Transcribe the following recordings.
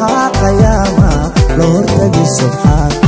subaxa qayaama la hortagi subxaanka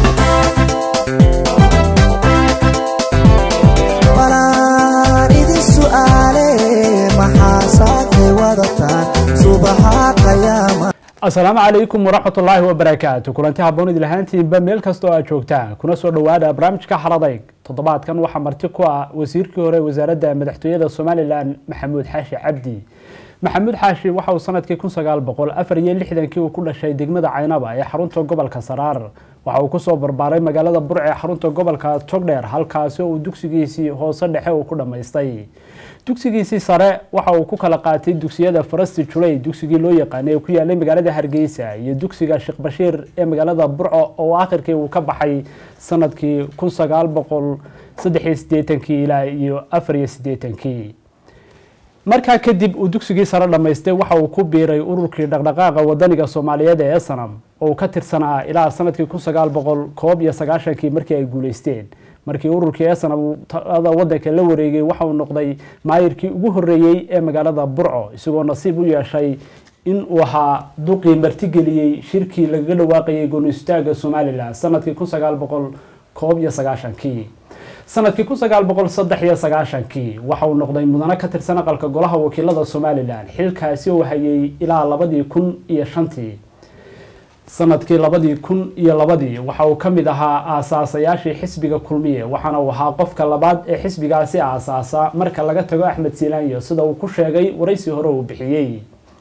balaan idin su'aale maxaa saakay wadataan subaxa qayaama asalaamu calaykum waraxmat ullaahi wabarakaatu kulanti haboon idil ahaantiinba meel kasta oo aad joogtaan kuna soo dhowaada barnaamijka xaladayg toddobaadkan waxaa marti ku ah wasiirkii hore wasaaradda madaxtooyada somalilan maxamuud xaashi cabdi maxamuud xaashi waxa uu sanadkii kun sagaal boqol afar iyo lixdankii uu ku dhashay degmada caynaba ee xarunta gobolka saraar waxa uu kusoo barbaaray magaalada burc ee xarunta gobolka togdheer halkaasi oo uu dugsigiisii hoose dhexe uu ku dhammaystay dugsigiisii sare waxa uu ku kala qaatay dugsiyada farasti julay dugsigii loo yaqaanay ee ku yaalay magaalada hargeysa iyo dugsiga sheekh bashiir ee magaalada burco oo akhirkii uu ka baxay sanadkii kun sagaal boqol saddex iyo siddeetankii ilaa iyo afar iyo siddeetankii markaa kadib uu dugsigii sare dhammaystay waxa uu ku biiray ururkii dhaqdhaqaaqa wadaniga soomaaliyeed ee esanam oo uu ka tirsanaa ilaa sanadkii kun sagaal boqol koob iyo sagaashankii markii ay guuleysteen markii ururkii esanam uu talada wadanka la wareegay waxa uu noqday maayirkii ugu horreeyey ee magaalada burco isagoo nasiib u yeeshay in uu ahaa duqii martigeliyey shirkii lagaga dhawaaqayay gooniistaaga somalilan sanadkii kun sagaal boqol koob iyo sagaashankii sanadkii kun sagaal boqol saddex iyo sagaashankii waxa uu noqday mudano ka tirsan aqalka golaha wakiilada somalilan xilkaasi oo hayay ilaa labadii kun iyo shantii sanadkii labadii kun iyo labadii waxa uu ka mid ahaa aasaasayaashii xisbiga kulmiye waxaana uu ahaa qofka labaad ee xisbigaasi aasaasa marka laga tago axmed silaanyo sida uu ku sheegay waraysi hore uu bixiyey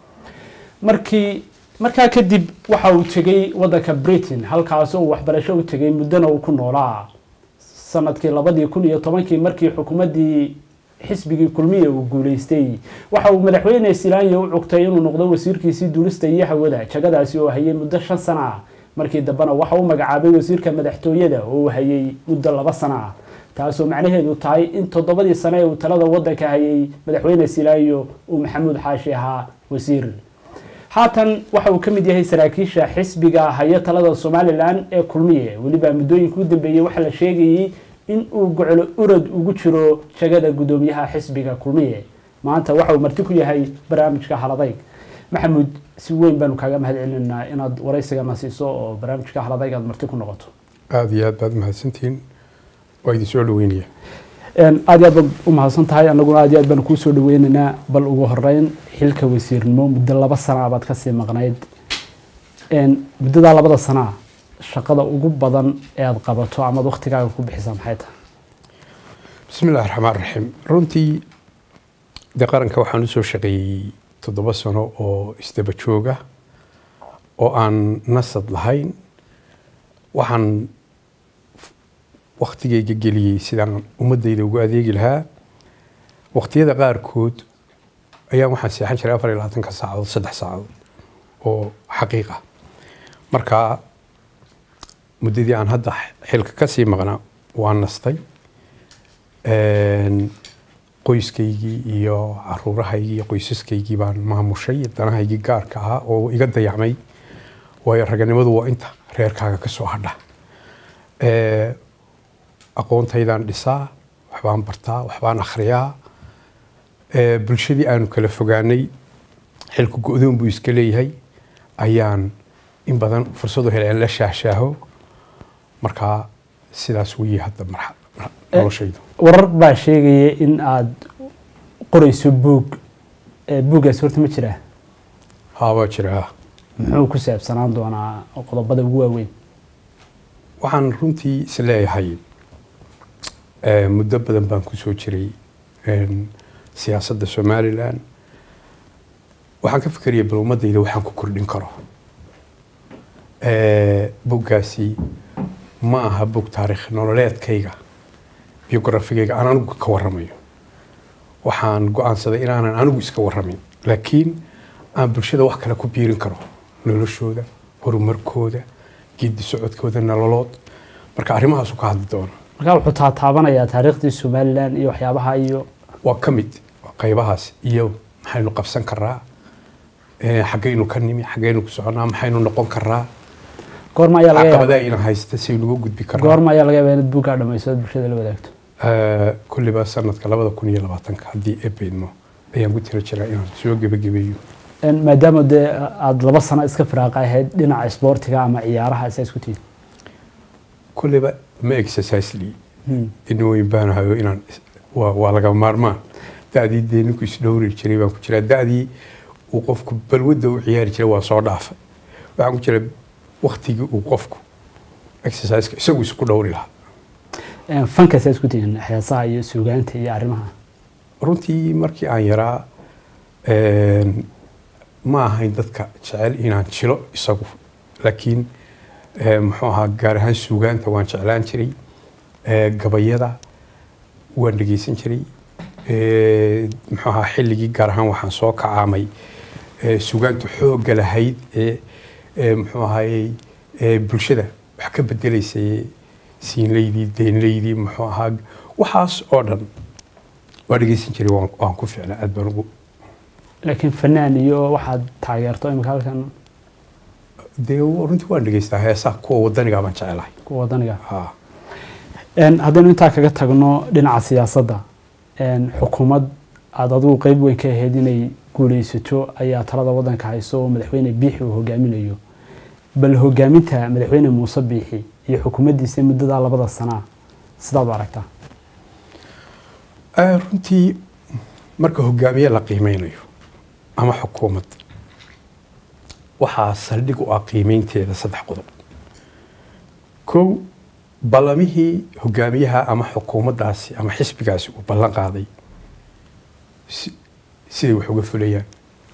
markii markaa kadib waxa uu tegey wadanka britain halkaasi uu waxbarasho u tegay muddona uu ku noolaa sanadkii labadii kun iyo tobankii markii xukuumaddii xisbigii kulmiye uu guuleystay waxa uu madaxweyne silaanyo u cugtay inuu noqdo wasiirkiisii duulista iyo hawada jagadaasi oo hayay muddo shan sana ah markii dambena waxa uu magacaabay wasiirka madaxtooyada oo uu hayay muddo laba sana ah taasoo macnaheedu tahay in toddobadii sane ee uu talada wadanka hayay madaxweyne silaanyo uu maxamuud xaashi ahaa wasiir haatan waxa uu ka mid yahay saraakiisha xisbiga haya talada somalilan ee kulmiye weliba muddooyinka u dambeeyey waxaa la sheegayey in uu goclo urad ugu jiro jagada guddoomiyaha xisbiga kulmiye maanta waxa uu marti ku yahay barnaamijka haladayg maxamuud si weyn baanu kaaga mahad celinaynaa inaad waraysigana siiso oo barnaamijka haladayg aad marti ku noqoto aada iyo aad baad mahadsantihiin waa idin soo dhaweynaya aad iyo aad baad u mahadsan tahay annaguna aad iyo aad baanu kuu soo dhaweynaynaa bal ugu horeyn xilka wasiirnimo muddo laba sana baad kasii maqnayd muddadaa labada sanaa shaqada ugu badan ee aada qabato amaad waktigaaga ku bixisa maxay tahay bismi illahi raxmaan raxiim runtii dee qaranka waxaan usoo shaqeeyey toddoba sano oo isdaba jooga oo aan nasad lahayn waxaan waktigayga geliyey sidaan ummadayda ugu adeegi lahaa waqtiyada qaarkood ayaan waxaan seexan jiray afar iyo labaatanka saacadood saddex saacadood oo xaqiiqa marka muddadii aan hadda xilka kasii maqnaa waan nastay qoyskaygii iyo caruurahaygii iyo qoysaskaygii baan maamushay danahaygii gaarka ahaa oo iga dayacmay waayo raganimadu waa inta reerkaaga kasoo hadha aqoontaydaan dhisaa waxbaan bartaa waxbaan akhriyaa bulshadii aanu kala fogaanay xilku go-doon buu iska leeyahay ayaan in badan fursadu heleen la shaahshaaho markaa sidaas weye hadda noloshaydu warar baa sheegaya in aada qoreyso buug buuggaas horta ma jiraa haa waa jiraa muxuu ku saabsanaan doonaa qodobada ugu waaweyn waxaan runtii is leeyahay muddo badan baan kusoo jiray siyaasadda somalilan waxaan ka fikeraya bal ummadayda waxaan ku kordhin karo buggaasi ma aha bug taariikh nololeedkayga biografigayga aan anigu ka waramayo waxaan go-aansaday inaanan anigu iska waramin laakiin aan bulshada wax kale ku biirin karo noloshooda horumarkooda geedi socodkooda nololood marka arrimahaasu ka hadli doona markaa wuxuu taataabanayaa taariikhdii somalilan iyo waxyaabaha iyo waa ka mid qaybahaas iyo maxaynu qabsan karaa xaggaynu ka nimi xaggaynu ku soconaa maxaynu noqon karaa goorma ayaa laga yaabaa caqabadaa ina haysta saynu uga gudbi karaa goorma ayaa laga yaabaa inaad buuggaa dhamayso aad bulshada la wadaagto kulliba sanadka labada kun iyo labaatanka haddii ebeydmo ayaan ku tira jiraa inaan soo gebagabeeyo En maadaama dee aada laba sano iska firaaqa ahayd dhinaca isboortiga ama ciyaaraha isaa isku tiid kulleyba ma exercisely in weyn baan hayo inaan is- waa waa laga maarmaan da-dii dee ninku isdhowri jiray baan ku jiraa da-dii uu qofku balwadda u ciyaari jiray waa soo dhaafay waxaan ku jira waktigii uu qofku exerciseka isagu isku dhowri lahaa En fanka isaa isku tihiin heesaha iyo suugaanta iyo arrimaha runtii markii aan yaraa een, ma ahayn dadka jecel inaan jilo isagu laakiin ee, muxuu ahaa gaar ahaan suugaanta waan jeclaan jiray ee, gabayada waan dhegeysan jiray ee, muxuu ahaa xilligii gaar ahaan waxaan soo kacaamay ee, suugaantu xoogga lahayd ee ee, muxuu ahaayey ee, bulshada wax ka bedelaysay siinleydii deynleydii muxuu ahaa waxaas oo dhan waa dhegeysan jiray waan waan ku ficnaa aad baan ugu laakiin fanaan iyo waxaad taageerto imika halkan dee runtii waan dhegeystaa heesaha kuwa wadanigaa baan jecelahay kuwa wadaniga ha En haddaynu intaa kaga tagno dhinaca siyaasadda en xukuumad aada adigu qeyb weyn ka ahayd inay guuleysato ayaa talada waddanka hayso oo madaxweyne biixi uu hogaaminayo bal hogaaminta madaxweyne muuse biixi iyo xukuumaddiisa muddadaa labada sanaa sidaad u aragtaa Eh, runtii marka hogaamiye la qiimeynayo ama xukuumad waxaa saldhig u ah qiimeynteeda saddex qodob kow ballamihii hogaamiyaha ama xukuumaddaasi ama xisbigaasi uu ballan qaaday si- siday wax uga fulayaan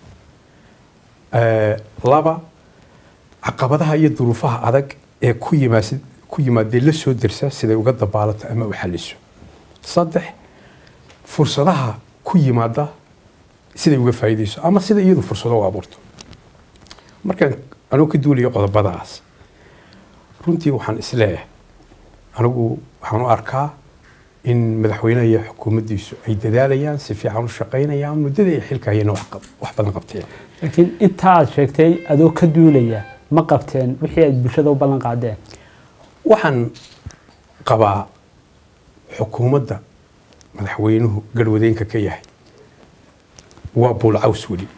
Eh, laba caqabadaha iyo duruufaha adag ee ku yimaas- ku yimaadee la soo dersa siday uga dabaalato ama u xaliso saddex fursadaha ku yimaada siday uga faa'iidayso ama sida iyadu fursado u abuurto markaan anugu ka duulayo qodobadaas runtii waxaan isleeyahay anigu waxaan u arkaa in madaxweynaha iyo xukuumaddiisu ay dadaalayaan si fiican u shaqaynayaan muddada ay xilka hayeen wax qab- wax badan qabteen laakiin intaa aad sheegtay adoo ka duulaya ma qabteen wixii aad bulshada u ballan qaadeen waxaan qabaa xukuumadda madaxweynuhu garwadeenka ka yahay waa buulcaws weli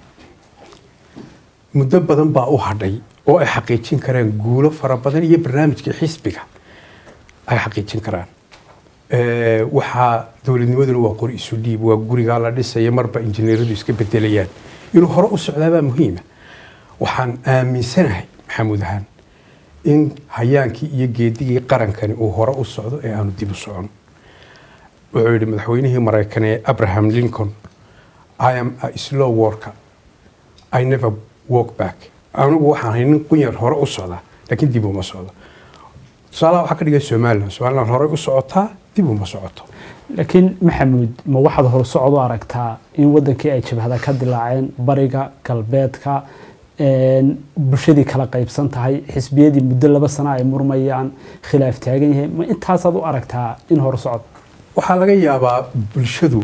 muddo badan baa u hadhay oo ay xaqiijin karaan guulo fara badan iyo barnaamijkii xisbiga ay xaqiijin karaan Eh, waxaa dowladnimaduna waa qori isu dhiib waa gurigaa la dhisaya marba injineeradu iska bedelayaan inuu hore u socdaabaa muhiima waxaan aaminsanahay maxamuud ahaan in hayaankii iyo geedigii qarankani uu hore u socdo ee aanu dib u socon wuxuu yidhi madaxweynihii maraykan ee abraham lincoln i am a slow worker i never walk back anigu waxaan ahay nin qunyar hore u socda laakiin dib uma socdo tusaalaha waxaa ka dhigay somalilan somalilan horey u socotaa dib uma socoto laakiin maxamuud ma waxaad horsocod u aragtaa in wadankii ay jabhada ka dilaaceen bariga galbeedka een, bulshadii kala qaybsan tahay xisbiyadii muddo laba sano ay murmayaan khilaaf taagan yahay ma intaasaad u aragtaa in horsocod waxaa laga yaabaa bulshadu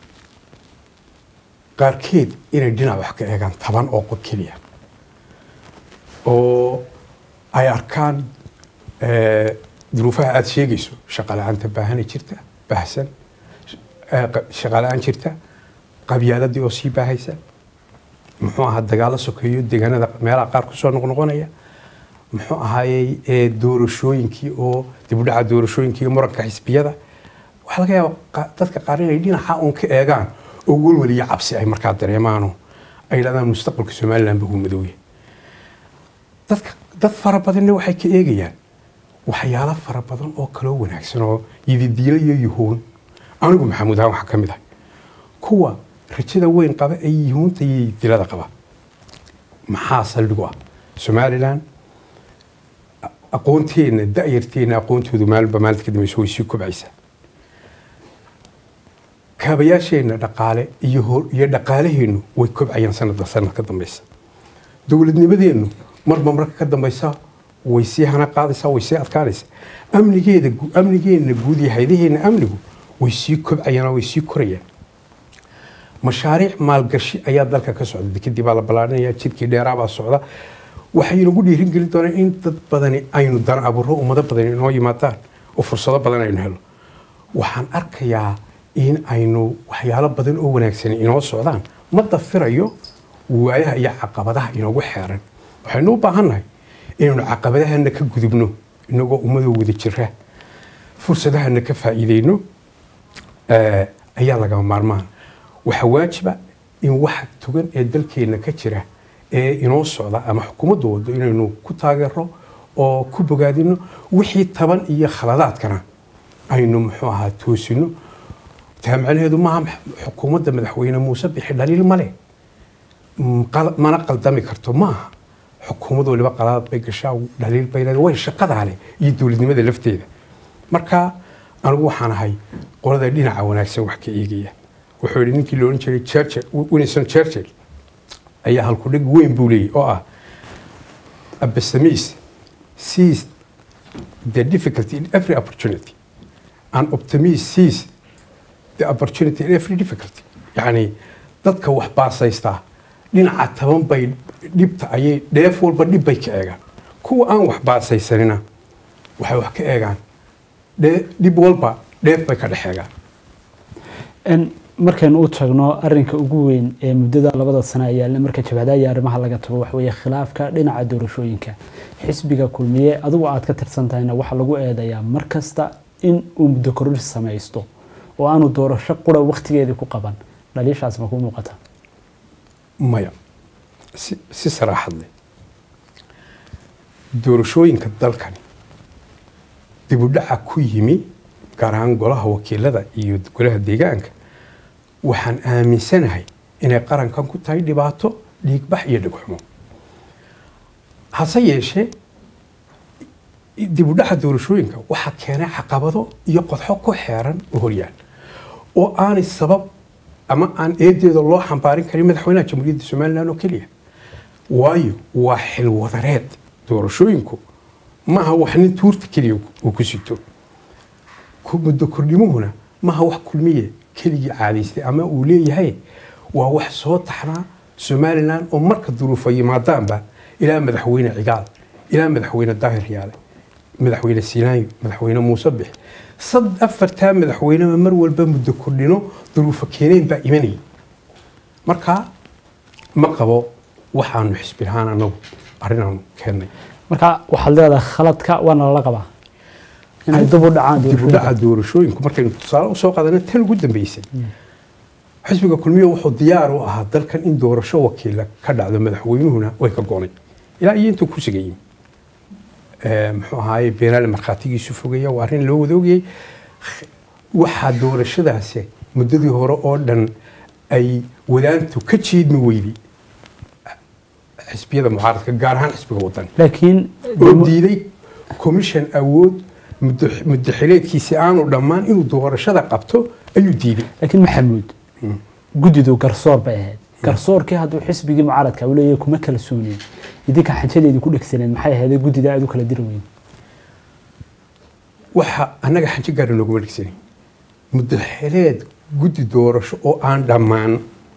qaarkeed inay dhinac wax ka eegaan taban oo qof keliya oo ay arkaan eh, duruufaha aada sheegayso shaqala-aanta baahana jirta baahsan eh, qa- shaqala-aan jirta qabyaaladii oo sii baahaysa muxuu ahaa dagaalo sokeeyo deegaanada meelaha qaar kusoo noqnoqonaya muxuu ahaayey eh, doorashooyinkii oo dibudhaca doorashooyinkii iyo muranka xisbiyada waxaa laga yaaba qa- dadka qaar inay dhinaca uun ka eegaan oo welwel iyo cabsi ay markaa dareemaano ay yidhahdaan mustaqbalka somaliland ba uu madowya dadka dad fara badanna waxay ka eegayaan waxyaalo fara badan oo kaloo wanaagsan oo yididiilo iyo yuhuun anigu maxamuud ahaan waxaa ka mid ah kuwa rajada weyn qaba ee yuhuunta iyo yidilada qaba maxaa saldhigu ah somaliland a- aqoonteenna da'yarteenna aqoontoodu maalinba maalinta ka dambaysa way sii kobcaysaa kaabayaasheenna dhaqaale iyo hor- iyo dhaqaalaheennu way kobcayaan sanadba sanad ka dambaysa dowladnimadeennu marba marka ka dambaysa way sii hana qaadaysaa way sii adkaanaysaa amnigeeda gu- amnigeenna guud iyo haydaheena amnigu way sii kobcayaan oo way sii korayaan mashaariic maalgashi ayaa dalka ka socda dekadii baa la ballaarinaya jidkii dheeraa baa socda waxay inagu dhiirin gelin doonaan in dad badani aynu dan abuuro ummado badani inoo yimaadaan oo fursado badan aynu helo waxaan arkayaa in aynu waxyaalo badan oo wanaagsan inoo socdaan ma dafirayo waayaha iyo caqabadaha inoogu xeeran waxaynu u baahannahay inaynu caqabadahana ka gudubno inagoo ummadoo wada jira fursadahana ka faa'iideyno eh, ayaa lagama maarmaan waxaa waajiba in waxa tugan ee dalkeenna ka jira ee inoo socda ama xukuumadda wado inaynu ku taageero oo ku bogaadino wixii taban iyo khaladaadkana aynu muxuu ahaa toosino taa macnaheedu maaha max- xukuumadda madaxweyne muuse bixi dhaliil male Mm, qal- mana qaldami karto maaha xukuumad waliba qalaad bay gashaa dhaliil bay leedahay way shaqadaa leh iyo dowladnimada lafteeda marka anigu waxaan ahay qolada dhinaca wanaagsan wax ka eegaya wuxuu yidhi ninkii la odhan jiray churchill winston churchill ayaa halkudhig weyn buu leeyahy oo ah a pessimist sees the difficulty in every opportunity an optimist sees the opportunity in every difficulty yacni dadka wax baasaystaa dhinaca taban bay dhibta ayay dheef walba dhib bay ka eegaan kuwa aan wax baasaysanina waxay wax ka eegaan dhee- dhib walba dheef bay ka dhex eegaan n markaynu u tagno arinka ugu weyn ee muddada labada sano ayaale marka jabhadaha iyo arrimaha laga tago waxweeye khilaafka dhinaca doorashooyinka xisbiga kulmiye adigu aad ka tirsan tahayna waxaa lagu eedayaa mar kasta in uu muddo kororsi samaysto oo aanu doorasho qura wakhtigeedii ku qaban dhaliishaas ma ku muuqata maya si, si saraaxad leh doorashooyinka dalkani dib u dhaca ku yimi gaar ahaan golaha wakiilada iyo golaha deegaanka waxaan aaminsanahay inay qarankan ku tahay dhibaato dhiigbax iyo dhegxumo hase yeeshee dib u dhaca doorashooyinka waxaa keenay caqabado iyo qodxo ku xeeran oo horyaal oo aanay sabab ama aan eedeeda loo xambaarin karin madaxweynaha jamhuuriyadda somalilan oo keliya waayo waa xilwadareed doorashooyinku maaha wax nin tuurta keliya uu ku sito ku- muddo kordhimuhuna maaha wax kulmiye keligii caadaystay ama uu leeyahay waa wax soo taxnaa somalilan oo marka duruufa yimaadaanba ilaa madaxweyne cigaal ilaa madaxweyne daahir yaale madaxweyne siinaanyo madaxweyne muuse bix sad afartaa madaxweyneba mar walba muddo kordhino duruufa keeneen baa imanayay marka ma qabo waxaanu xisbi lahaan anagu arrinaanu keennay marka waxaad leedahay khaladka waana lala qabaa inay dib u dhacaan dib u dhaca doorashooyinku markaynu tusaale usoo qaadana tan ugu dambeysay xisbiga kulmiye wuxuu diyaar u ahaa dalkan in doorasho wakiila ka dhacdo madaxweynuhuna way ka goonay ilaa iyo intuu kursiga yimi Eh, muxuu ahaaye beenaale markhaatigiisu fogaya waa arrin loo wada ogayay waxaa doorashadaasi muddadii hore oo dhan ay wadaantu ka jiidmi weyday xisbiyada mucaaradka gaar ahaan xisbiga wadani laakiin oo diiday commission awood muddo muddo xileedkiisi aanu dhammaan inuu doorashada qabto ayuu diiday laakiin maxamuud guddidu garsoor bay ahayd garsoorkii hadduu xisbigii mucaaradka uu leeyahay kuma kala soonin idinka xajadeedii ku dhegsaneen maxay ahayd guddida aad u kala diri weyn waxa annaga xanjo gaara nooguma dhigsanay muddo xileed guddi doorasho oo aan dhammaan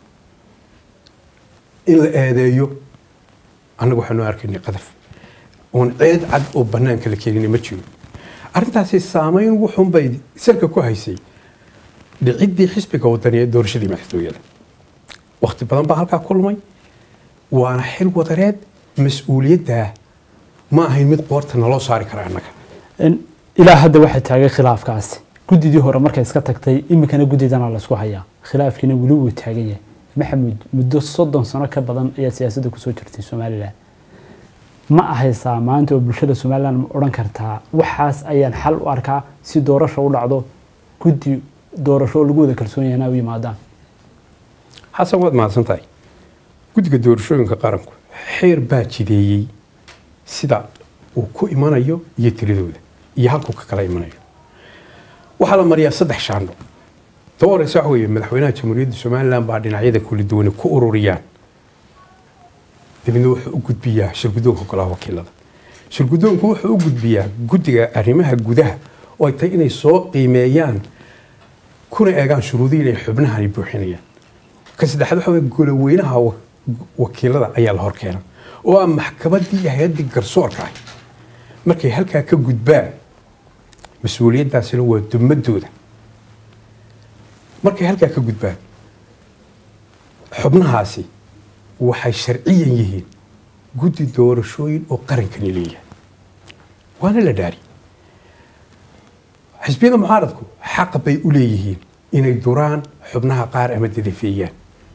in la eedeeyo annagu waxaanu arkaynay qadaf oon ceed cad oo bannaanka la keenina ma jiro arrintaasi saameyn wuxuunbay salka ku haysay dhiciddii xisbiga wadani ee doorashadii madaxtooyada wakhti badan baa halkaa kulmay waana xil wadareed mas-uuliyaddaa ma ahayn mid qoorta naloo saari kara annaga In- ilaa hadda waxay taagay khilaafkaasi guddidii hore markay iska tagtay iminkana guddidana laysku hayaa khilaafkiina weli wuu taagan yahay maxamuud muddo soddon sano ka badan ayaa siyaasadda kusoo jirtay somalilan ma ahaysaa maanta oo bulshada somalilan ma odhan kartaa waxaas ayaan xal u arkaa si doorasho u dhacdo guddi doorasho oo lagu wada kalsoon yahay inay u yimaadaan xasan waad mahadsan tahay guddiga doorashooyinka qaranku xeer baa jideeyey sida uu ku imanayo iyo tiradooda iyo halkuu ka kala imanayo waxaa la mariyaa saddex shaandho taba horeysa waxa weeye madaxweynaha jamhuuriyadda somalilan baa dhinacyada kala duwane ku ururiyaan dabeedna wuxuu u gudbiyaa shirguddoonka golaha wakiilada shirguddoonku wuxuu u gudbiyaa guddiga arrimaha gudaha oo ay tahay inay soo qiimeeyaan kuna eegaan shuruudihii inay xubnahani buuxinayaan ka saddexaad waxa weye goloweynaha wa- wakiilada ayaa la horkeena oo ah maxkamaddii iyo hay-addii garsoorka ah markay halkaa ka gudbaan mas-uuliyaddaasina waa dumadooda markay halkaa ka gudbaan xubnahaasi waxay sharciyan yihiin guddi doorashooyin oo qarankani leeyahay waana la dhaari xisbiyada mucaaradku xaq bay u leeyihiin inay duraan xubnaha qaar ama dadafeeyaan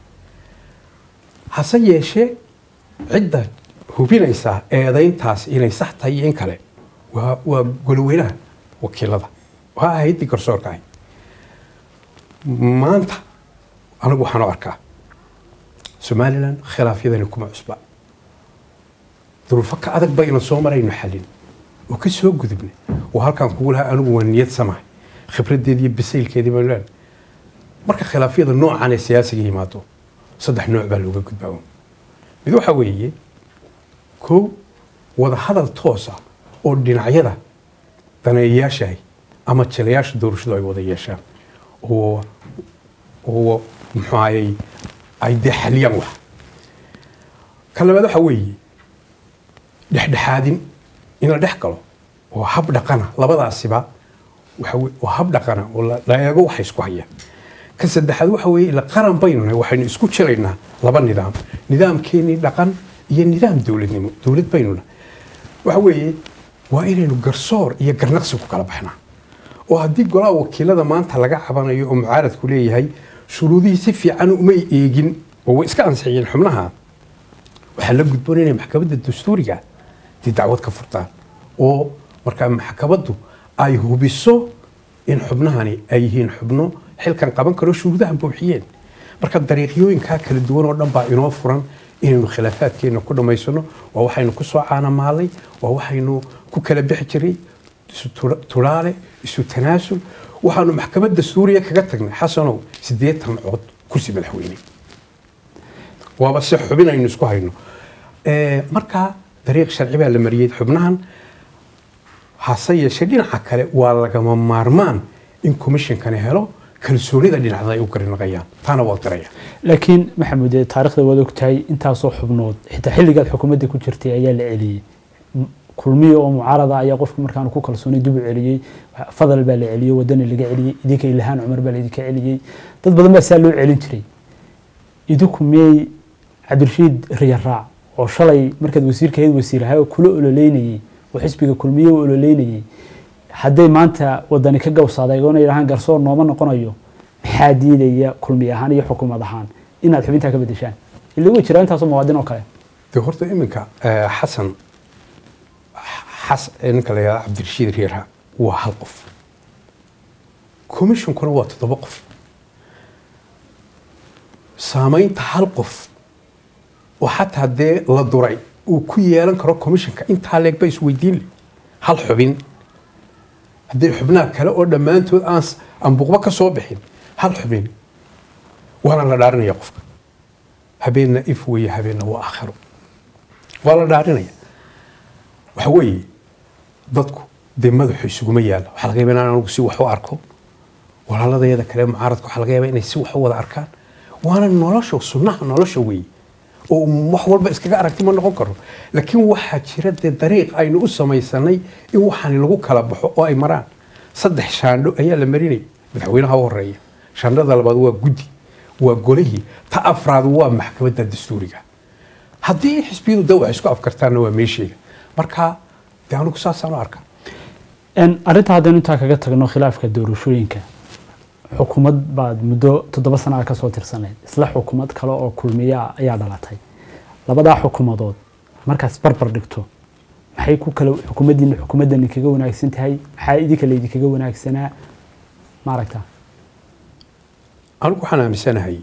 hase yeeshee cidda hubinaysaa eedayntaas inay sax tahay iyo in kale waa waa goloweynaha wakiilada waa ahaydii garsoorka ahay maanta anigu waxaan u arkaa somalilan khilaafyadani kuma cusba duruufo ka adag baynu soo marayno xallin oo ka soo gudubnay oo halkaan kugu lahaa anigu waa niyad samahay khibradeedi iyo bisaylkeedii baynu leenahay marka khilaafyada noocan ee siyaasiga yimaado saddex nooc baa looga gudbaa uun. mid waxaa weeye kow wada hadal toosa oo dhinacyada daneeyayaashahay ama jilayaasha doorashadu ay wada yeeshaan oo oo muxuu ahayey ay dee xaliyaan wax ka labaad waxaa weeye dhexdhexaadin in la dhex galo oo hab dhaqana labadaasiba waxa weye- waa hab dhaqana oo la- la eego waxa isku hayaan ka saddexaad waxa weeye ila qaran baynu nahay waxaynu isku jiraynaa laba nidaam nidaamkeenii dhaqan iyo nidaam dowladnimo dowlad baynu nahay waxa weeye waa inaynu garsoor iyo garnaqsi ku kala baxnaa oo haddii golaha wakiilada maanta laga cabanayo oo mucaaradku leeyahay shuruudihii si fiican umay eegin oo way iska ansixiyeen xubnaha waxaa la gudboon inay maxkamadda dastuuriga dee dacwad ka furtaan oo markaa maxkamaddu ay hubiso in xubnahani ay yihiin xubno xilkan qaban karo shuruudahan buuxiyeen marka dariiqyooyinkaa kala duwan oo dhan baa inoo furan inaynu khilaafaadkeena ku dhammaysano waa waxaynu ku soo caanamaalay waa waxaynu ku kala bixi jiray isu tura- tulaale isu tanaasul waxaanu maxkamadda suuriya kaga tagnay xasanow siddeetan cod kursi madaxweyne waaba si xubin aynu isku hayno Eh, marka dariiq sharci baa la mariyey xubnahan hase yeeshee dhinaca kale waa lagama maarmaan in komishinkani helo kalsoonida dhinacda ay u garinaqayaan taana waa garaya laakiin maxamuud ee taariikhda waad ogtahay intaasoo xubnood xitaa xilligaad xukuumadda ku jirtay ayaa la celiyey M- kulmiye oo mucaarada ayaa qofku markaan ku kalsoonay dib u celiyey fadal baa la celiyey wadani laga celiyey idinka ilahaan cumar baa laidinka celiyey dad badan baa saa loo celin jiray idinku miyey cabdirashiid riyaraac oo shalay markaad wasiirka ahayd wasiirahay oo kula ololeynayey oo xisbiga kulmiye u ololeynayey hadday maanta wadani ka gawsaaday oona yidhahaan garsoor nooma noqonayo maxaa diidaya kulmi ahaan iyo xukuumad ahaan inaad xubintaa ka bedeshaan ila way jiraa intaasoo muwaadin oo kale dee horta iminka eh, xasan xas eh, ninka la yihahda cabdirashiid riira waa hal qof commissionkuna waa toddoba qof saamaynta hal qof oo xataa dee la duray uu ku yeelan karo commissionka intaa leeg ba isweydiin leh hal xubin haddii xubnaha kale oo dhammaantood aan s- aan buqba ka soo bixin hal xubin waana la dhaarinaya qofka habeenna if weeye habeenna waa aakhiro waa la dhaarinaya waxa weeye dadku dee madaxu isuguma yaalla waxaa laga yaaba inaan anigu si wax u arko walaaladayada kale mucaaradka waxaa laga yaaba inay si wax u wada arkaan waana nolosha sunnaha nolosha weeye oo wax walba iskaga aragti ma noqon karo laakiin waxaa jira dee dariiq aynu u samaysanay in waxaani lagu kala baxo oo ay maraan saddex shaandho ayaa la marinaya madaxweynaha u horeeya shaandhada labaad waa guddi waa golihii ta afraad waa maxkamadda dastuuriga haddii xisbiyadu de wax isku afkartaanna waa meesheega marka dee anigu saasaan u arkaa En, arrinta haddaynu intaa kaga tagno khilaafka doorashooyinka xukuumad baad muddo toddoba sana ah kasoo tirsaneyd isla xukuumad kale oo kulmiya ayaa dhalatay labadaa xukuumadood markaas barbar dhigto maxay ku kala xukuumaddiina xukuumaddani kaga wanaagsan tahay maxaa idinka laydinkaga wanaagsanaa maaragta anigu waxaan aaminsanahay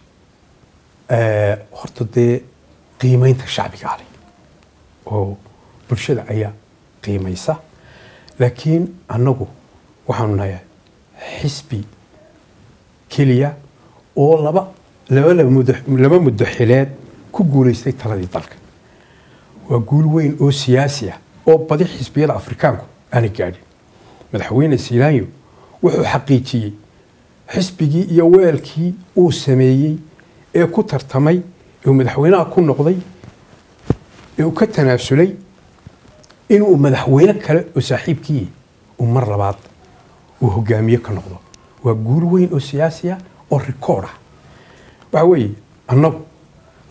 eh, horta dee qiimeynta shacbiga ale oo bulshada ayaa qiimaysa laakiin annagu waxaanu nahay xisbi keliya oo laba laba laba muddo- laba muddo xileed ku guulaystay taladii dalka waa guul weyn oo siyaasi ah oo badi xisbiyada afrikaanku aanay gaadhin madaxweyne siilaanyo wuxuu xaqiijiyey xisbigii iyo weelkii uu sameeyey ee ku tartamay ee uu madaxweynaha ku noqday ee uu ka tanaasulay inuu madaxweyne kale oo saaxiibkii uu mar labaad uu hogaamiye ka noqdo waa guul weyn oo siyaasi ah oo rikood ah waxa weeye annagu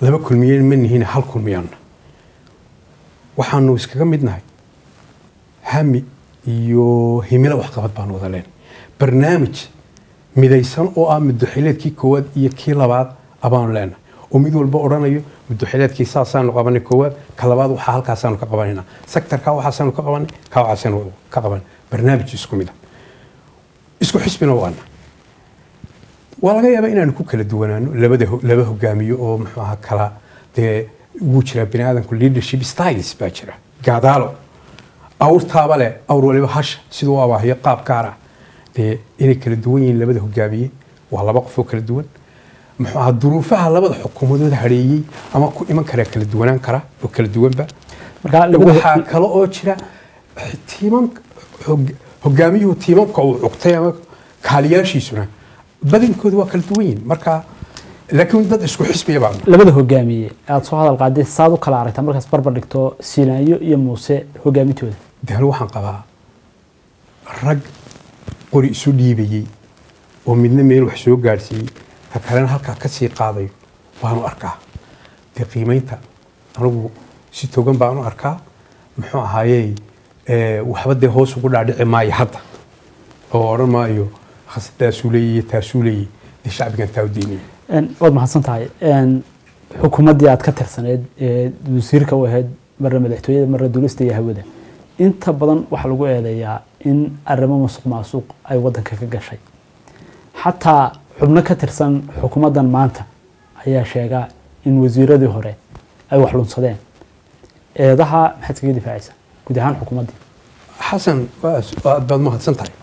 laba kulmiye ma nihiin hal kulmiyaanna waxaanu iskaga midnahay hami iyo himilo waxqabad baanu wada leenahay barnaamij midaysan oo ah muddoxileedkii koowaad iyo kii labaad abaanu leenahay oo mid walba odhanayo muddoxileedkii saasaanu qabanay koowaad ka labaad waxaa halkaasaanu ka qabanayna sektarka waxaasaanu ka qabanay ka waxaasaanu ka qabanay barnaamij isku mid ah isku xisbina waana waa laga yaabaa inaanu ku kala duwanaano labada ho- laba hogaamiyo oo muxuu ahaa kala dee wuu jiraa bini aadamku leadership styles baa jira gaadaalo awrtaaba leh awr waliba hasha siduu u abaahiyo qaab gaar ah dee inay kala duwan yihiin labada hogaamiye waa laba qof oo kala duwan muxuu ahaa duruufaha labada xukuumadood hareeyey ama ku iman karaa kala duwanaan kara oo kala duwanba marka labada waxaa kale oo jira tiimam hog- hogaamiyuhu tiimamka uu cugtay ama kaaliyaashiisuna badankooda waa kala duwan yihiin marka laakiin dad isku xisbiya baa labada hogaamiye aad soo hadal qaaday saad u kala aragtaa markaas barbar dhigto siilaanyo iyo muuse hogaamintooda de anu waxaan qabaa rag qori isu dhiibayey oo midna meel wax soo gaadhsiiyey ka kalena halkaa ka sii qaadayo baanu arkaa dee qiimaynta anigu si togan baanu arkaa muxuu ahaayey eh, waxba dee hoos ugu dhaadhici maayo hadda oo odhan maayo khasadaasuu leeyaye taasuu leeyaye dee shacbigan taa u diinaya Een, waad mahadsan tahay Een, xukuumaddii aad ka tirsaneed ee wasiirka u ahayd marna madaxtooyada marna duulista iyo hawada inta badan waxaa lagu eedeeyaa in arrimo musuq maasuq ay wadanka ka gashay xataa xubno ka tirsan xukuumaddan maanta ayaa sheega in wasiiradii hore ay wax lunsadeen eedaha maxaad kaga difaacaysa guud ahaan xukuumaddii xasan waa aad baad mahadsan tahay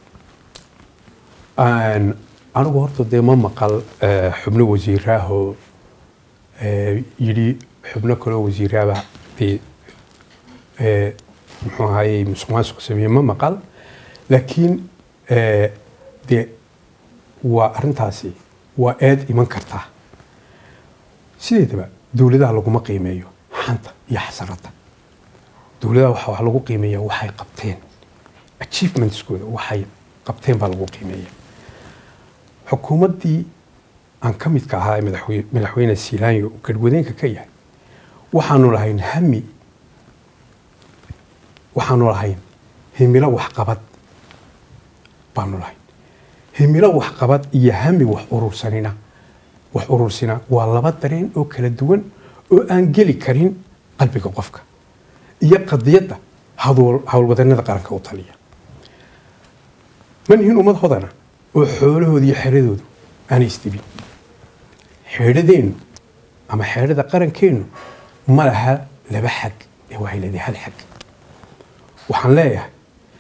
Aan- anigu horta dee ma maqal eh, xubno wasiiraahoo eh, yidhi xubno kaloo wasiiraaba dee eh, muxuu ahaayey musuq maasuq sameeye ma maqal laakiin eh, dee waa arrintaasi waa eed iman kartaa sideedaba dowladaha laguma qiimeeyo xanta iyo xasarada dowladaha waxa wax lagu qiimeeya waxay qabteen achievementskooda waxay qabteen baa lagu qiimeeya xukuumaddii aan ka midka ahaa ee madaxwe- madaxweyne siilaanyo uu garhwadeenka ka yahay waxaanu lahayn hami waxaanu lahayn himilo waxqabad baanu lahayn himilo waxqabad iyo hami wax urursanina wax urursina waa laba dareen oo kala duwan oo aan geli karin qalbiga qofka iyo qadiyadda hadool- howlwadanada qaranka u taliya ma nihin ummad hodana oo xoolahooda iyo xeradoodu aanay isdibin xeedhadeennu ama xeedhada qarankeennu ma laha laba xag ee waxay leedahay hal xag waxaan leeyahay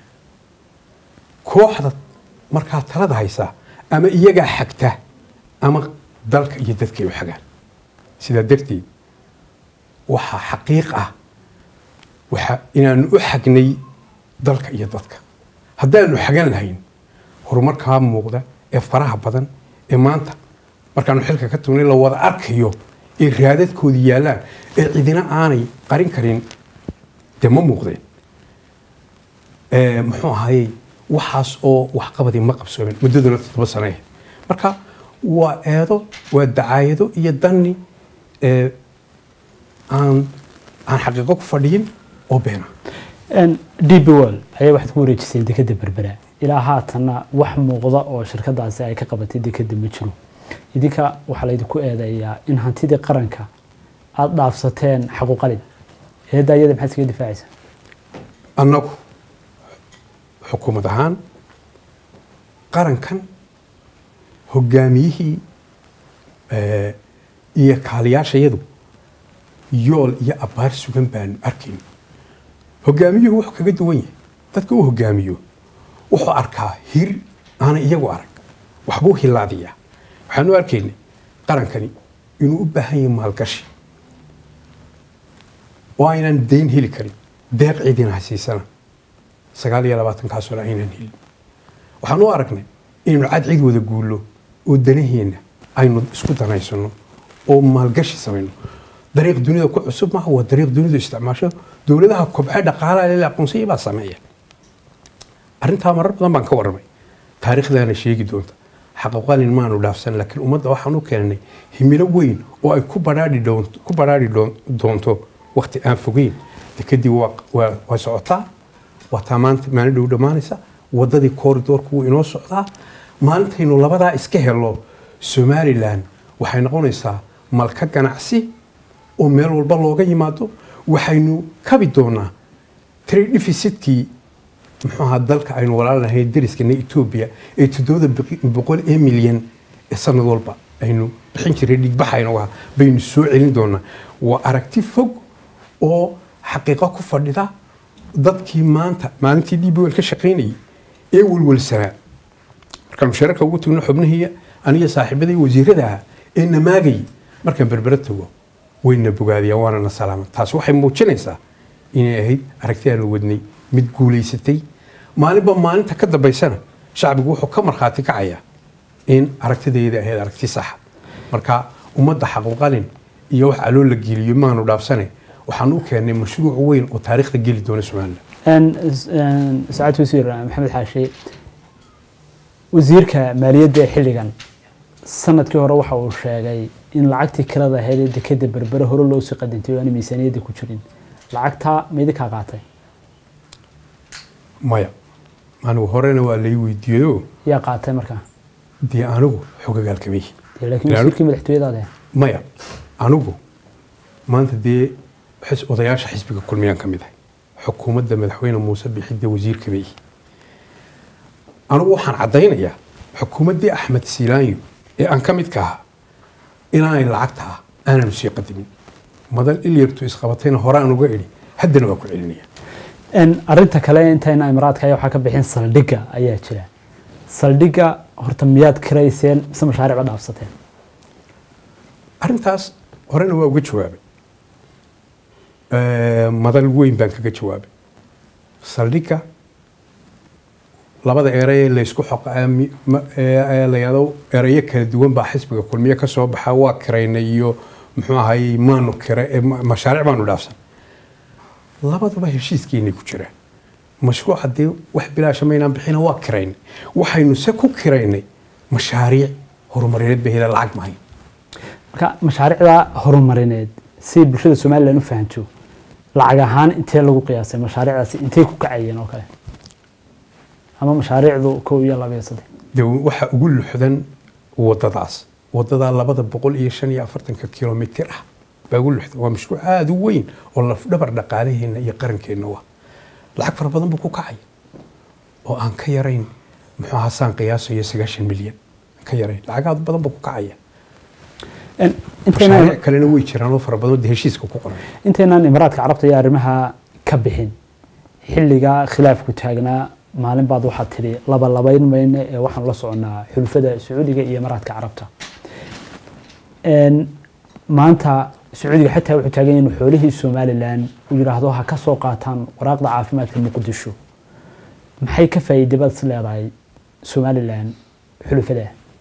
kooxda markaa talada haysaa ama iyagaa xagta ama dalka iyo dadkay u xagaan sidaa darteed waxaa xaqiiq ah waxa inaanu u xagnay dalka iyo dadka haddaanu xagan lahayn horumarkaa muuqda ee faraha badan ee maanta markaanu xilka ka tugnay la wada arkayo ee raadadkooda yaallaan ee cidina aanay qarin karin dee ma muuqdeen Ee, muxuu ahaayey waxaas oo waxqabadii ma qabsoomin muddaduna toddoba sano ahayd marka waa eedo waa dacaayado iyo danni ee, aan aan xaqiiqo ku fadhiyin oo beena db world ayaa waxaad ku wareejiseen dekeda berbera ilaa haatanna wax muuqda oo shirkadaasi ay ka qabatay dekeda ma jiro idinka waxaa laydinku eedeeyaa in hantidii qaranka aada dhaafsateen xaquuqalin eedda iyada maxaad iskaga difaacaysaa annagu xukuumad ahaan qarankan hogaamiyihii eh, iyo kaaliyaashayadu yool iyo abbaar sugan baanu arkayn hogaamiyuhu wuxuu kaga duwan yahay dadka uu hogaamiyo wuxuu arkaa hir aanay iyagu arag waxbuu hilaadiyaa waxaanu arkaynay qarankani inuu u baahan yahay maalgashi oo aynan dayn heli karin deeq cidina hasiisana sagaal iyo labaatankaasoo aynaan helin waxaan u aragnay inaynu cad cid wada guullo oo danaheenna aynu isku danaysano oo maalgashi samayno dariiq dunida ku cusub maaha waa dariiq dunidu isticmaasho dowladaha kobce dhaqaalaha lele aqoonsaya baa sameeya arrintaa marar badan baan ka warramay taariikhdaana sheegi doonta xaqaqalin maanu dhaafsan laakiin ummadda waxaan u keenay himilo weyn oo ay ku badhaadhi doonto ku badhaadhi doon- doonto waqti aan fogeyn dekadii waa waa waa socotaa waa taa maanta maalin dhow dhammaanaysa waddadii kooridoorku wuu inoo socdaa maalintaynu labadaa iska helo somalilan waxay noqonaysaa malka ganacsi oo meel walba looga yimaado waxaynu kabi doonaa trade deficitkii muxuu ahaa dalka aynu walaalnahay dariskana etoobiya ee toddobada boqi- boqol ee milyan ee sanad walba aynu bixin jiray dhigbaxaynu ahaa baynu soo celin doonaa waa aragti fog oo xaqiiqo ku fadhida dadkii maanta maalintii dbl ka shaqaynayay ee welwelsanaa markaan mushaararka ugu tagno xubnihiiya aniga saaxiibaday wasiirada ahaa ee namaagayay markaan berbera tago wayna bogaadiyaan waana na salaama taas waxay muujinaysaa inay ahayd aragti aanu wadnay mid guulaysatay maalinba maalinta ka dambaysana shacbigu wuxuu ka markhaati kacayaa in aragtidayda ahayd aragti saxa marka ummadda xaqulqalin iyo wax aloo la geliyo maanu dhaafsane waxaan u keennay mashruuc weyn oo taariikhda geli doona somalilan saacad wasiir maxamed xaashi wasiirka maaliyadda ee xilligan sanadkii hore waxa uu sheegay in lacagtii kirada ahayd ee dekeda berbere hore loo sii qadintay oo aan miisaaniyadda ku jirin lacagtaa ma idinkaa qaatay maya anigu horena waa lay weydiiyeyo yaa qaatay markaa dee anigu xogagaal kama yihin Dee laakiin Ilaa- wasiirkii madaxtooyadaade maya anigu maanta dee xis- odayaasha xisbiga kulmiyaan ka mid ahay xukuumadda madaxweyne muuse bixidda wasiir kama yihi anigu waxaan caddaynayaa xukuumaddii axmed siilaanyo ee aan ka midka ahaa inaanay lacagta ah aananu sii qadimin madan ilyartu isqabatayna hore aan uga idhi haddana waa ku celinaya arinta kale intayna imaraadka ayaa waxaa ka bixin saldhigga ayaa jira saldhigga horta miyaad kirayseen mise mashaariicba dhaafsateen arrintaas horena waa uga jawaabay Eh, madal weyn baan kaga jawaabay saldhigga labada erey ee laysku xoqa mi- ma- ee- ee la yidhaahdo ereyo kala duwan baa xisbiga kulmiye ka soo baxa waa kiraynay iyo muxuu ahayey maanu kira eh, ma- mashaariic baanu dhaafsan labaduba heshiiskeenay ku jiraan mashruuca dee wax bilaasha maynaan bixina waa kiraynay waxaynu se ku kiraynay mashaariic horumarineed bay helaan lacag mahayn marka mashaariicda horumarineed si bulshada somalilan u fahanto lacag ahaan intee lagu qiyaasay mashaariicdaasi intay ku kacayeen oo kale ama mashaariicdu kow iyo laba iyo saddex de waxa ugu luxdan wadadaas wadadaa labada boqol iyo shan iyo afartanka kilomitir ah baa ugu luxdan waa mashruuc aada u weyn oo lafdhabar dhaqaalaheenna iyo qarankeenna waa lacag fara badan buu ku kacaya oo aan ka yarayn muxuu ahaa saan qiyaasayo sagaashan milyan aan ka yarayn lacag aad badan buu ku kacaya En- intaynan mashaariic kalena way jiraan oo fara badan oo dee heshiiska ku qoran intaynan imaraadka carabta iyo arrimaha ka bixin xilliga khilaafku taagnaa maalin baad waxaad tidhi laba labayn mayne ee waxaan la soconaa xulfada sacuudiga iyo imaraadka carabta En, maanta sacuudiga xataa wuxuu taagan yahay inuu xoolihii somalilan uu yidhaahdo ha ka soo qaataan waraaqda caafimaadka muqdisho maxay ka faa'iiday baad is leedahay somalilan xulufada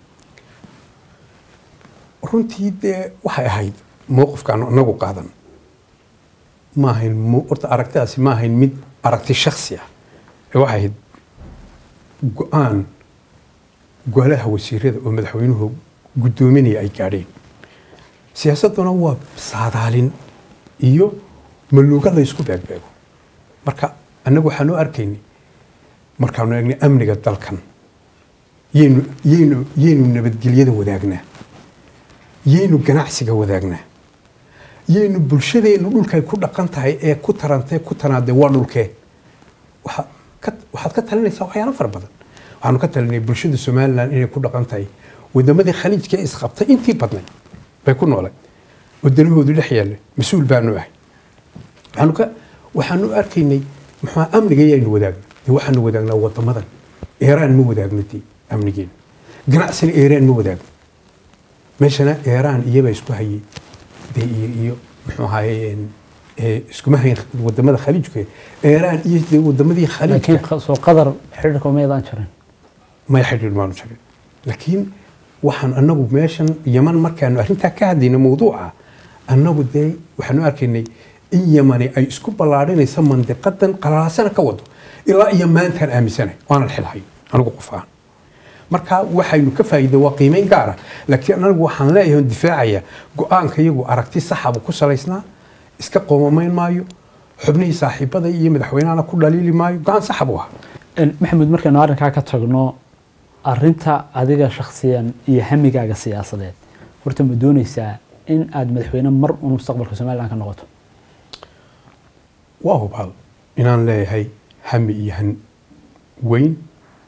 runtii dee waxay ahayd mowqifkaan inagu qaadan ma ahayn mo- horta aragtidaasi ma ahayn mid aragti shaksi ah ee waxay ahayd go-aan golaha wasiirada oo madaxweynuhu guddoominaya ay gaadheen siyaasadduna waa saadaalin iyo maluuga laysku beegbeego marka annagu waxaanu arkaynay markaanu eegnay amniga dalkan yaynu yaynu yaynu nabadgelyada wadaagnaa yaynu ganacsiga wadaagnaa yaynu bulshadeennu dhulkay ku dhaqan tahay ee ku tarantay ku tanaadee waa dhulkee waxa- ka- waxaad ka talinaysaa waxyaalo fara badan waxaanu ka talinay bulshada somalilan inay ku dhaqan tahay wadamadii khaliijka ee isqabtay intii badnay bay ku noolay wadanahoodu dhex yaalla mas-uul baanu ahay waxaanu ka waxaanu arkaynay muxuu amniga yaynu wadaagna dee waxaanu wadaagnaa wadamadan eeraan ma wadaagno dee amnigeena ganacsina eeraan ma wadaagno meeshana eeraan iyaba isku hayay dee iyo iyo muxuu ahaye een, ee, iskuma hayn wadamada khaliijka eeraan iyo dee wadamadii khaliijka laakiin soo qadar xidhiirka umaydaan jirin may xidhiir maanu jirin laakiin waxaan anagu meeshan yaman markaanu arrintaa ka hadlayna mawduuca annagu dee waxaanu arkaynay in yamani ay isku ballaadhinayso mandiqadan qalaasana ka wado ilaa iyo maantaan aaminsanahay waanan xilhay anigu qof ahaan marka waxaynu ka faa'iiday waa qiimeyn gaara laakiin anigu waxaan leeyahay oon difaacaya go-aanka iyagu aragti saxabu ku salaysnaa iska qoomamayn maayo xubnihii saaxiibada iyo madaxweynahana ku dhaliili maayo go-aan saxa buu ahaa Een, maxamed markaynu arrinkaa ka tagno arinta adiga shakhsiyan iyo hamigaaga siyaasadeed horta ma dooneysaa in aad madaxweyne mar un mustaqbalka somalilan ka noqoto waa hubaal inaan leeyahay hami iyo han weyn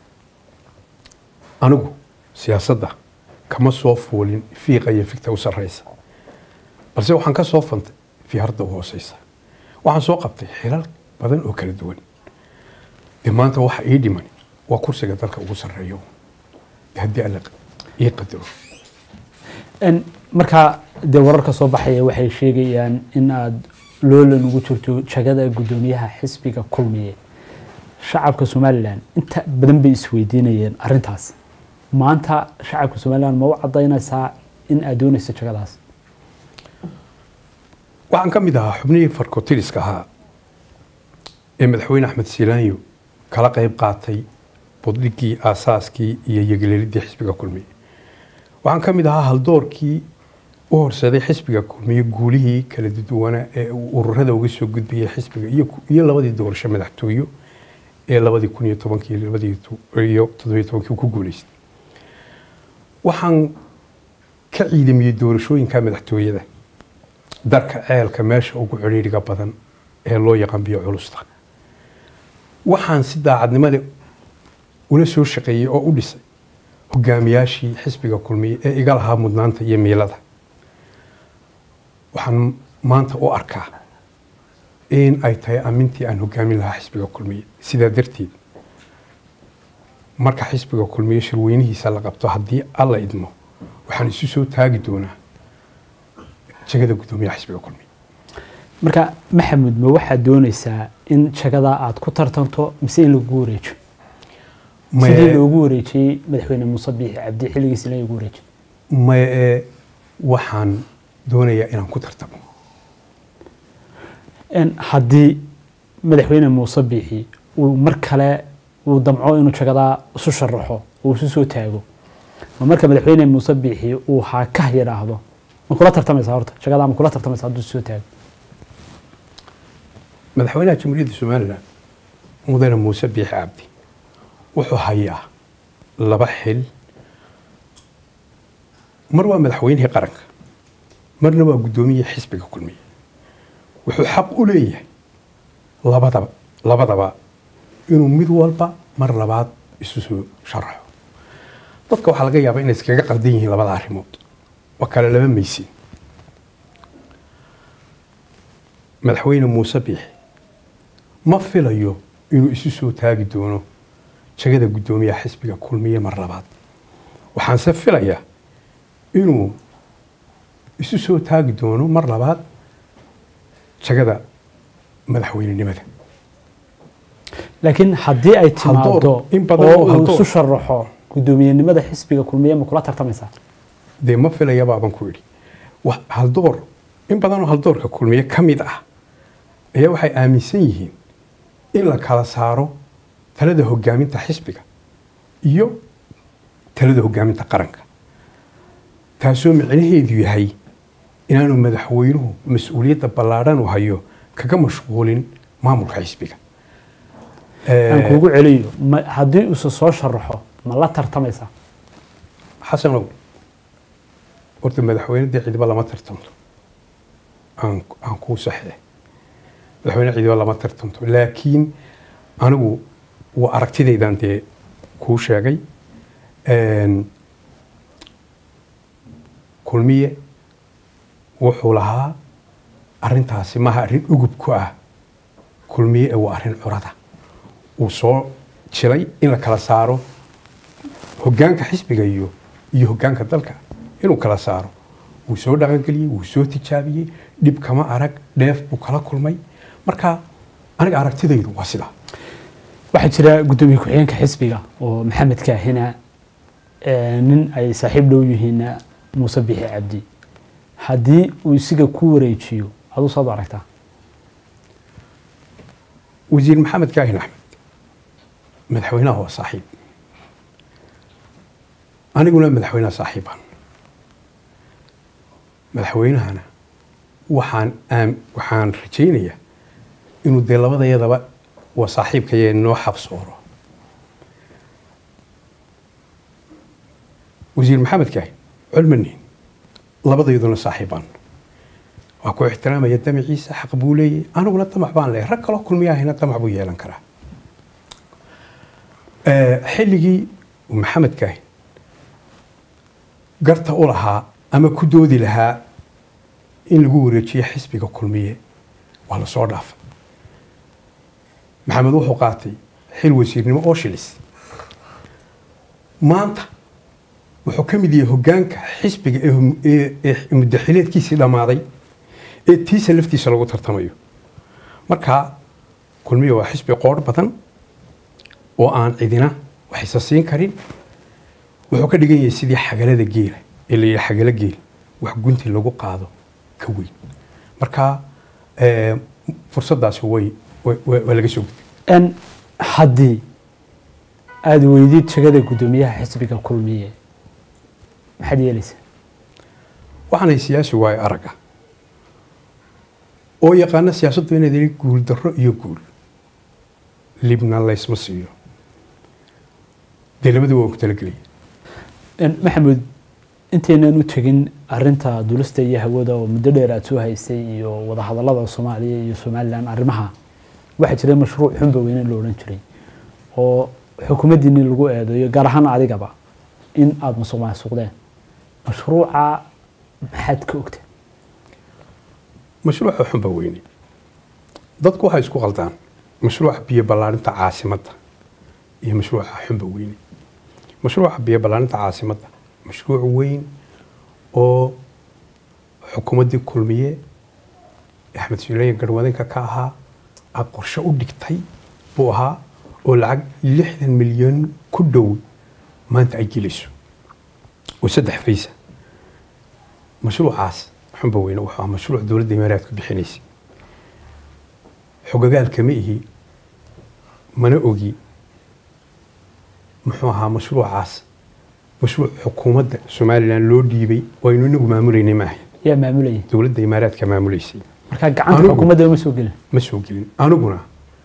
anigu siyaasadda kama soo fuulin fiiqa iyo figta u sarreysa balse waxaan ka soo fantay fiharda u hooseysa waxaan soo qabtay xilal badan oo kala duwan dee maanta waxa ii dhiman waa kursiga dalka ugu sarreeyo dee haddii alla ii qadaro Een, markaa dee wararka soo baxaya waxay sheegayaan in aad loolan ugu jirto jagada guddoomiyaha xisbiga kulmiye shacabka somalilan inta badan bay isweydiinayeen arintaas maanta shacabka somalilan ma u cadaynaysaa in aad doonayso jagadaas waxaan ka mid ahaa xubnihii farkotiriska ahaa ee madaxweyne axmed siilaanyo kala qayb qaatay budhigii aasaaskii iyo yegeleelidii xisbiga kulmiye waxaan ka mid ahaa haldoorkii u horseeday xisbiga kulmiye guulihii kala duwanaa ee uu ururada uga soo gudbiyey xisbiga iyo iyo labadii doorasho madaxtooyo ee labadii kun iyo tobankii iyo labadii tu- iyo toddobiyo tobankii uu ku guuleystay waxaan ka ciidamiyey doorashooyinka madaxtooyada darka ceelka meesha ugu cidhiidhiga badan ee loo yaqaan biyo culusta waxaan si daacadnimada ula soo shaqeeyey oo u dhisay hogaamiyaashii xisbiga kulmiye ee iga lahaa mudnaanta iyo miilada waxaan maanta u arkaa in ay tahay amintii aan hogaamin lahaa xisbiga kulmiye sidaa darteed marka xisbiga kulmiye shirweynihiisa la qabto haddii alla idmo waxaan isu soo taagi doonaa jagada guddoomiyaha xisbiga kulmiye marka maxamed ma waxaad doonaysaa in jagadaa aad ku tartanto mise in lagu wareejo Maye- sidii loogu wareejiyey madaxweyne muuse biixi cabdi xilligiisina lagu wareejiy maya ee waxaan doonayaa inaan ku tartamo Een, haddii madaxweyne muuse biixi uu mar kale uu damco inuu jagadaa isu sharaxo uu isu soo taago ma marka madaxweyne muuse biixi uu haa ka yidhaahdo ma kula tartamaysaa horta jagadaa ma kula tartamaysaa hadduu isu soo taago madaxweynaha jamhuuriyadda somalilan mudane muuse biixi cabdi wuxuu hayaa laba xil mar waa madaxweynihii qaranka marna waa guddoomiyihii xisbiga kulmiye wuxuu xaq u leeyahay labadaba labadaba inuu mid walba mar labaad isu soo sharaxo dadka waxaa laga yaabaa inay iskaga qaldan yihiin labada arrimood waa kale laba maysin madaxweyne muuse biixi ma filayo inuu isu soo taagi doono jagada guddoomiyaha xisbiga kulmiye mar labaad waxaanse filayaa inuu isu soo taagi doono mar labaad jagada madaxweynenimada laakiin haddii ay timaado Haldoor, in badan oo oo uu haldoor. isu sharaxo guddoomiyenimada xisbiga kulmiye ma kula tartamaysaa dee ma filayaba baan ku idhi Wa- haldoor in badanoo haldoorka kulmiye ka mid ah ayaa waxay aaminsan yihiin in la kala saaro talada hogaaminta xisbiga iyo talada hogaaminta qaranka taasoo micnaheedu yahay inaanu madaxweynuhu mas-uuliyadda ballaadhan u hayo kaga mashquulin maamulka xisbiga aan kuugu celiyo ma- haddii uuse soo sharaxo ma la tartamaysaa xasanow horta madaxweyne dee cidiba lama tartanto aan aan kuu saxee madaxweyne cidiba lama tartanto laakiin anigu waa aragtidaydan dee kuu sheegay Een, kulmiye wuxuu lahaa arintaasi maaha arrin ugub ku ah kulmiye ee waa arrin curada uu soo jilay in la kala saaro hoggaanka xisbiga iyo iyo hoggaanka dalka inuu kala saaro wuu soo dhaqangeliyey wuu soo tijaabiyey dhib kama arag dheef buu kala kulmay marka aniga aragtidaydu waa sidaa waxaa jira guddoomiye ku-xigeenka xisbiga oo maxamed kaahina ee, nin ay saaxiib dhow yihiinna muuse bixi cabdi haddii uu isiga ku wareejiyo aduu saad u aragtaa wasiir maxamed kaahin axmed madaxweynaha waa saaxiib aniguna madaxweynaha saaxiibaan madaxweynahana waxaan aam waxaan rajaynayaa inuu dee labadayadaba waa saaxiibkaya noo xabsooro wasiir maxamed kaahi culmanin labadayaduna saaxiibaan waa ku ixtiraamaya damaciisa xaq buu leeyahy aniguna damac baan leeyahay rag kaloo kulmiyaahina damac buu yeelan karaa xilligii maxamed kaahi garta u lahaa ama ku doodi lahaa in lagu wareejiyo xisbiga kulmiye waa lasoo dhaafay maxamed wuxuu qaatay xil wasiirnimo oo shilis maanta wuxuu ka mid yahay hoggaanka xisbiga ee muddaxileedkiisii dhammaaday ee tiisa laftiisa lagu tartamayo marka kulmiye waa xisbi qoorh badan oo aan cidina wax isa siin karin wuxuu ka dhigan yahay sidii xagalada geela ee la yidhi xagalo geel wax gunti lagu qaado ka weyn marka fursaddaasi way waa laga soo gudbay n haddii aada weydid shagada guddoomiyaha xisbiga kulmiye maxaad yeelaysaa waxaanay siyaasi waayo aragga oo yaqaana siyaasaddu inaad yidhi guul darro iyo guul libna laysma siiyo dee labadaba waan ku talagelaya maxamuud intaynan u tegin arinta dulista iyo hawada oo muddo dheer aada soo haysay iyo wadahadalada soomaaliya iyo somalilan arrimaha waxaa jiray mashruuc xunba weyne la odhan jiray oo xukuumaddiini lagu eedeeyo gaar ahaan adigaba in aada musuq maasuqdeen mashruuca maxaad ka ogta mashruuca xunba weyne dadku waxay isku qaldaan mashruuca biyo ballaarinta caasimadda iyo mashruuca xunba weyne mashruuca biyo ballaarinta caasimadda mashruuc weyn oo xukuumaddii kulmiye axmed suuleyan garwadinka ka ahaa aad qorshe u dhigtay buu ahaa oo lacag lixdan milyan ku dhow maanta ay gelayso oo saddex faysa mashruucaas xunba weyne wuxuu ahaa mashruuc dowladda imaaraadku bixinaysay xogagaal kama ihi mana ogi muxuu ahaa mashruucaas mashruuc xukuumadda somalilan loo dhiibay oo aynu inagu maamulaynay maahay yaa maamulayay dowladda imaaraadka maamulaysay markaa gacanta Anigu- xukuumadda ma soo gelin ma soo gelin aniguna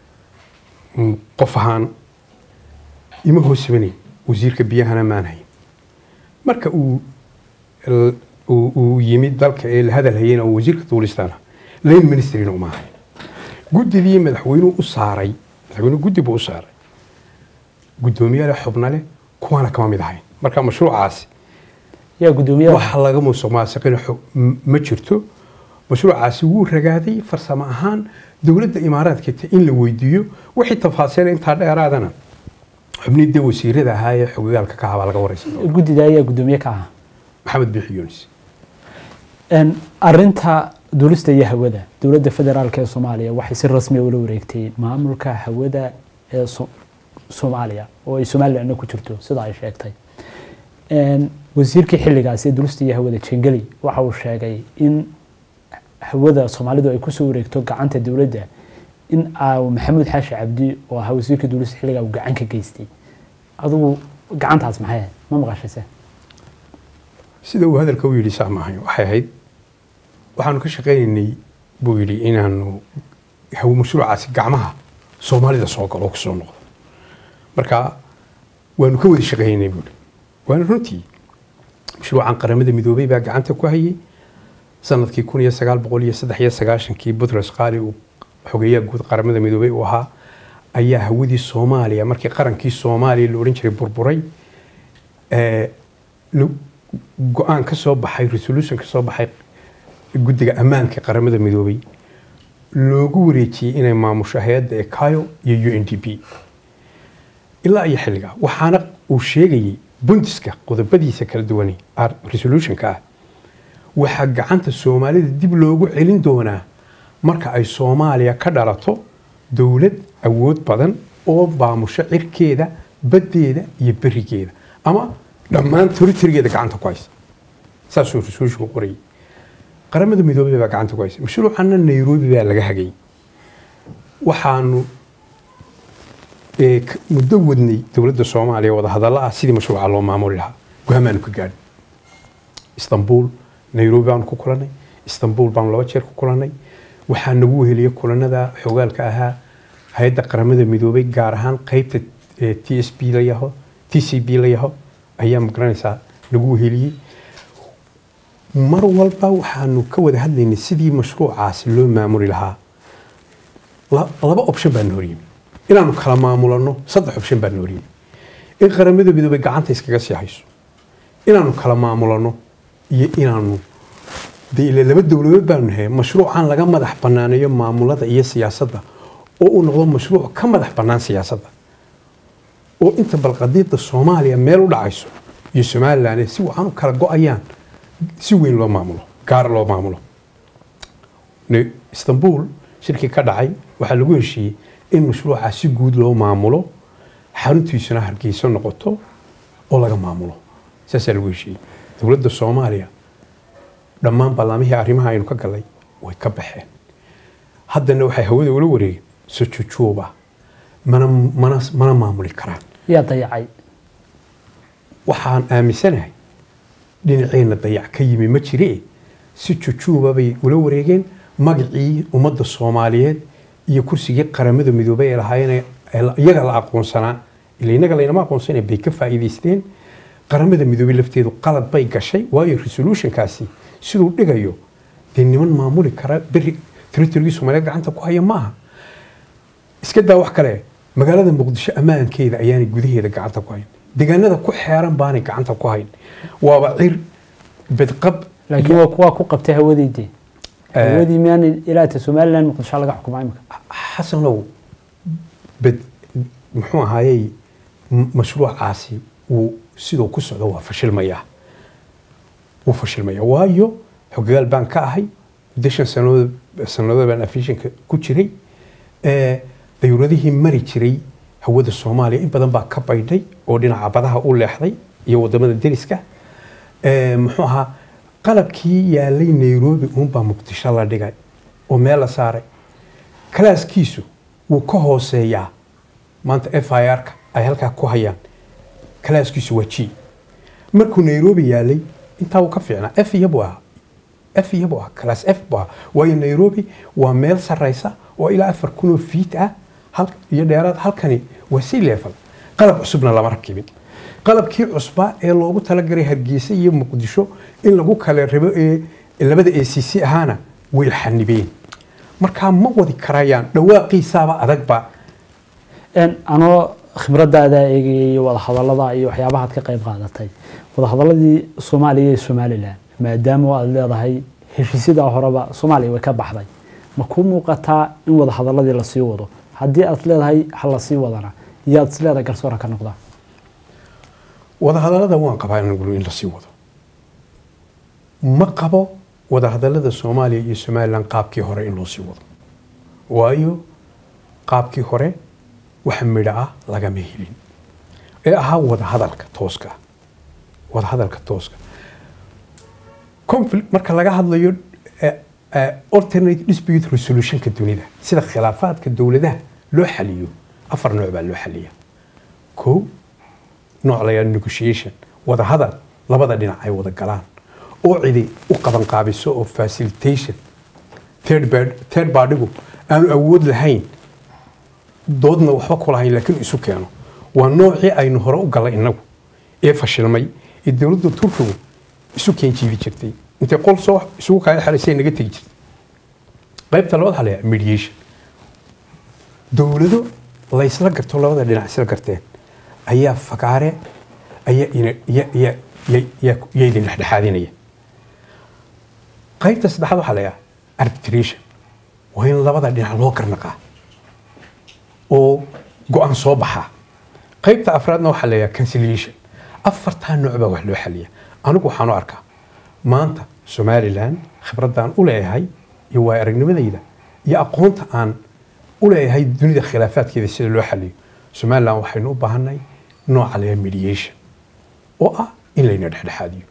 mm, qof ahaan ima hoosabanayn wasiirka biyahana maan hayn marka uu l- uu uu yimid dalka ee la hadal hayena oo wasiirka duulistaana lane ministerina uma ahayn guddidii madaxweynuhu u saaray madaxweynuhu guddi buu u saaray guddoomiye leh xubno leh kuwaana kama mid ahayn marka mashruucaasi yaa guddoomiyaha wax laga musuq maasuqina xo- m- ma jirto mashruucaasi wuu ragaaday farsamo ahaan dowladda imaaraadka ta in la weydiiyo wixii tafaasiil intaa dheeraadana xubnii dee wasiirada ahaa ee xogagaalka ka habaa laga wareysan doona guddida ayaa guddoomiye ka ahaa maxamed biixi yunis Een, arinta duulista iyo hawada dowladda federaalk ee soomaaliya waxay si rasmi ula wareegtay maamulka hawada ee So- soomaaliya oo ay somalilandna ku jirto sida ay sheegtay Een, wasiirkii xilligaasi ee duulista iyo hawada jengeli waxa uu sheegay in hawada soomaalidu ay kusoo wareegto gacanta dowladda in aa maxamuud xaashi cabdi oo ahaa wasiirka duulista xilligaa uu gacan ka geystay adigu gacantaas maxay ahayd ma maqashayse sida uu hadalka u yidhi saa maahay waxay ahayd waxaanu ka shaqaynaynay buu yidhi inaanu haw mashruucaasi gacmaha soomaalida soo galo oo kusoo noqdo marka waanu ka wada shaqaynaynay buu yidhi waana runtii mashruucan qaramada midoobay baa gacanta ku hayay sanadkii kun iyo sagaal boqol iyo saddex iyo sagaashankii butros qaali uu xogeeyaha guud qaramada midoobay uu ahaa ayaa hawadii soomaaliya markii qarankii soomaaliya la odhan jiray burburay ee, lo- go-aan ka soo baxay resolution ka soo baxay guddiga ammaanka qaramada midoobay loogu wareejiyey inay maamusho hay-adda ekayo iyo u n d p ilaa iyo xilligaa waxaana uu sheegayey bundiska qodobadiisa kala duwanay ar- resolutionka ah waxaa gacanta soomaalida dib loogu celin doonaa marka ay soomaaliya ka dhalato dowlad awood badan oo maamusho cirkeeda baddeeda iyo berigeeda ama dhammaan territorigeeda gacanta ku haysa saasuu resolutionku qorayay qaramada midoobay baa gacanta ku haysa mashruucana nairobi baa laga hagay waxaanu ee, k- muddo wadnay dowladda soomaaliya wadahadalla ah sidii mashruuca loo maamuli lahaa go'aamaanu ka gaadhin istanbul nairobi baanu ku kulannay istanbul baanu laba jeer ku kulannay waxaa nagu weheliya kulanada xogaalka ahaa hay-adda qaramada midoobay gaar ahaan qeybta t s b la yaho t c b la yaho ayaa magaranaysaa nagu weheliyey mar walba waxaanu ka wada hadlaynay sidii mashruucaasi loo maamuli lahaa La- laba option baa na horyimi inaanu kala maamulano saddex option baa na horyimi in qaramada midoobay gacanta iskaga sii hayso inaanu kala maamulano iyo inaanu dee ila laba dowladood baanu nahay mashruucan laga madax banaaneeyo maamulada iyo siyaasadda oo uu noqdo mashruuc ka madax bannaan siyaasadda oo inta balqadiida soomaaliya meel u dhacayso iyo somalilan si wacan u kala go-ayaan si weyn loo maamulo gaar loo maamulo Ne- istanbul shirkii ka dhacay waxaa lagu heshiiyey in mashruuca si guud loo maamulo xaruntiisuna hargeyso noqoto oo laga maamulo saasaa lagu heshiiyey dowladda soomaaliya dhammaan ballaamihii arrimaha aynu ka galay way ka baxeen haddana waxay hawada ula wareegeen sojujuuba mana mana mana maamuli karaan yaa dayacay waxaan aaminsanahay dhinaceenna dayac ka yimi ma jire si jujuuba bay ula wareegeen magacii ummadda soomaaliyeed iyo kursigii qaramada midoobay ee lahaayeen ee la- iyaga la aqoonsanaa ila inaga laynama aqoonsana bay ka faa'iidaysteen qaramada midoobay lafteedu qalad bay gashay waayo resolutionkaasi siduu dhigayo dee niman maamuli kara beri territorygii soomaaliyeed gacanta ku haya maaha iska daa wax kale magaalada muqdisho ammaankeeda ayaanay gudaheeda gacanta ku hayn deegaanada ku xeeran baanay gacanta ku hayn waaba cir bedqab laakiin waa kuwa ku qabtay hawadiidii Eh. hawadii miyaana ilaata somalilan muqdisho laga xukumaa imika xasanow bed muxuu ahaayey m- mashruucaasi uu siduu ku socdo waa fashilmayaa wuu fashilmayaa waayo xogagaal baan ka ahay muddo shan sanadood sanadood baan afishinka ku jiray Eh, dayuuradihii mari jiray hawada soomaaliya in badan baa ka baydhay oo dhinaca badaha u leexday iyo wadamada deriska Eh, muxuu ahaa qalabkii yaalay nairobi uunbaa muqdisho la dhigay oo meel la saaray kalaaskiisu wuu ka hooseeyaa maanta f i r-ka ay halkaa ku hayaan kalaaskiisu waa g markuu nairobi yaalay intaa wuu ka fiicnaa f iyo buu ahaa f iyo buu ahaa kalaas f buu ahaa waayo nairobi waa meel sarraysa oo ilaa afar kunoo fiit ah hal iyo dheeraad halkani waa sea level qalab cusubna lama rakibin qalabkii cusbaa ee loogu talagalay hargeysa iyo muqdisho in lagu kala rabo ee labada a c c ahaana way xanibeen markaa ma wadi karayaan dhawaaqiisaaba adagba En, anoo khibradaada eegaya iyo wadahadalada iyo waxyaabahaad ka qayb qaadatay wadahadaladii soomaaliya iyo somalilan maadaama aad leedahay heshiisyadaa horeba soomaaliya way ka baxday ma kuu muuqataa in wadahadaladii lasii wado haddii aad leedahay ha lasii wadana yaad is leedahay garsoora ka noqdaa wadahadalada waan qabaa anigu in lasii wado ma qabo wadahadalada soomaaliya iyo somalilan qaabkii hore in loo sii wado waayo qaabkii hore wax midho ah lagama helin ee ahaa wadahadalka tooska ah. wadahadalka tooska conflict marka laga hadlayo eh, eh, alternate dispute resolutionka dunida sida khilaafaadka dowladaha loo xaliyo afar nooc baa loo xaliya kow nooc la yidhahdo negotiation wada hadal labada dhinac ay wada galaan oo cidi u qaban qaabiso oo facilitation third bad- third party-gu aanu awood lahayn doodna waxba ku lahayn laakiin isu keeno waa noocii aynu hore u galay innagu ee fashilmay ee dowladda turkigu isu keen jiidi jirtay intay qol soo isugu kala xalaysay naga tegi jirtay qaybta labaad waxaa la yidhaha mediation dowlado laysla garto labada dhinac isla garteen ayaa fagaare ayaa ina- ya- ya- ya- ya- ya idin dhexdhexaadinaya qaybta saddexaad waxaa la yidhaha arbitration waa in labada dhinac loo garnaqaa oo go-aan soo baxaa qaybta afraadna waxaa la yidhaha conciliation afartaa nooc baa wax loo xaliya anigu waxaan u arkaa maanta somalilan khibradaan u leeyahay iyo waay aragnimadayda iyo aqoonta aan u leeyahay dunida khilaafaadkeeda sida loo xaliyo somalilan waxaynu u baahanay nooca la yidhaha mediation oo ah in layna dhexdhexaadiyo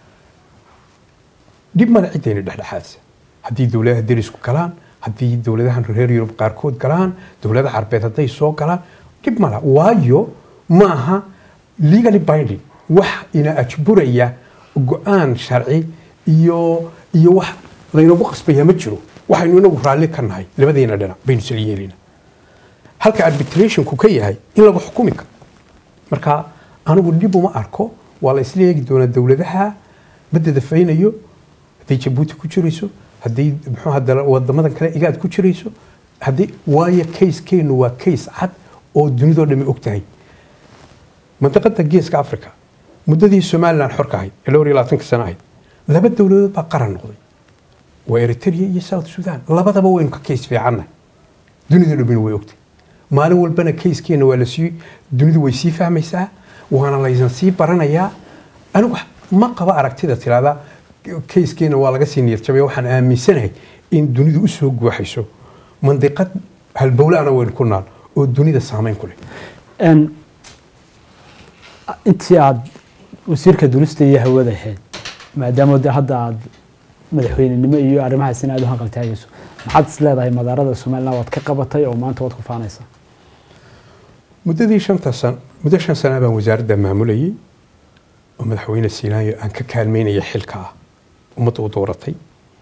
dhib male ciddayna dhexdhexaadisa haddii dowladaha derisku galaan haddii dowladahan reer yurub qaarkood galaan dowladaha carbeed hadday soo galaan dhib male waayo maaha legally binding wax ina ajburaya go-aan sharci iyo iyo wax laynagu qasbaya ma jiro waxaynu inagu raalli ka nahay labadeena dhinac baynu isla yeelina halka arbitrationku ka yahay in lagu xukumi karo marka anigu dhib uma arko waa la isla eegi doonaa dowladaha badda dafaynayo hadday jabuuti ku jirayso hadday muxuu hadda wadamadan kale igaad ku jirayso haddii waayo kayskeenu waa kays cad oo dunidoo dhami og tahay mandiqada geeska africa muddadii somalilan xorka ahayd ee dhowr iyo labaatanka sano ahayd laba dowladood baa qaran noqday waa eritrea iyo south sudan labadaba waynu ka kays fiicannahay dunida dhamina way ogtahay maalin walbana kayskeena waa lasii dunidu way sii fahmaysaa waana laysan sii baranayaa anigu ma qaba aragtida tirahda kayskeena waa laga sii niyadjabaya waxaan aaminsanahay in dunidu usoo guuxayso mandiqad halbowlaana waynu ku naal oo dunida saameyn ku leh Een, intii aada wasiirka dunista iyo hawada ahayd maadaama de hadda aada madaxweynenimo iyo arrimahaasina aada u hanqaltaagayso maxaad is leedahay madaarada somaliland waad ka qabatay oo maanta waad ku faanaysaa muddadii shanta san muddo shan sana baan wasaaradda maamulayay oo madaxweyne siinayo aan ka kaalmeynaya xilka ah ummadda u dooratay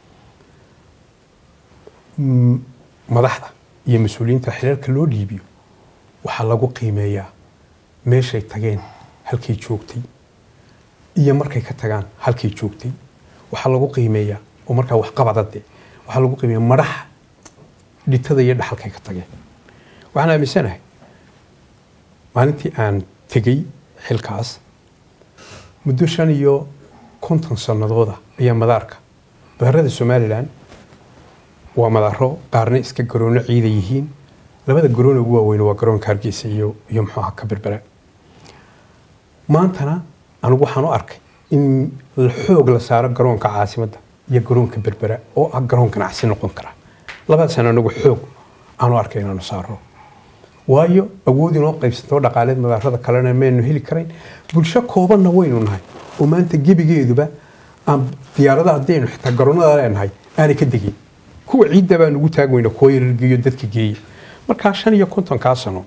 Mm, madaxda iyo mas-uuliyiinta xilalka loo dhiibiyo waxaa lagu qiimeeyaa meeshay tageen halkay joogtay iyo markay ka tagaan halkay joogtay waxaa lagu qiimeeyaa oo markaa waxqabadade waxaa lagu qiimeeyaa madaxa dhitada iyo dhaxalkay ka tageen waxaan aaminsanahay maalintii aan tegey xilkaas muddo shan iyo konton sannadooda ayaa madaarka madaarada somalilan waa madaaro qaarna iska garoono ciida yihiin labada garoon ugu waaweyn waa garoonka hargeysa iyo iyo muxuu ahaa ka berbera maantana anigu waxaan u arkay in la xoog la saaro garoonka caasimadda iyo garoonka berbera oo ah garoon ganacsi noqon kara labadaasaan anagu xoog aan u arkay inaanu saaro waayo awood inoo qaybsantoo dhaqaaleed madaarada kalena maynu heli karayn bulsho koobanna waynu nahay oo maanta gebigeeduba aan diyaarada haddaynu xitaa garoonada leenahay aanay ka degin kuwa ciidda baan ugu taag weyna kuwa yarargeeyo dadka geeya markaa shan iyo kontonkaa sano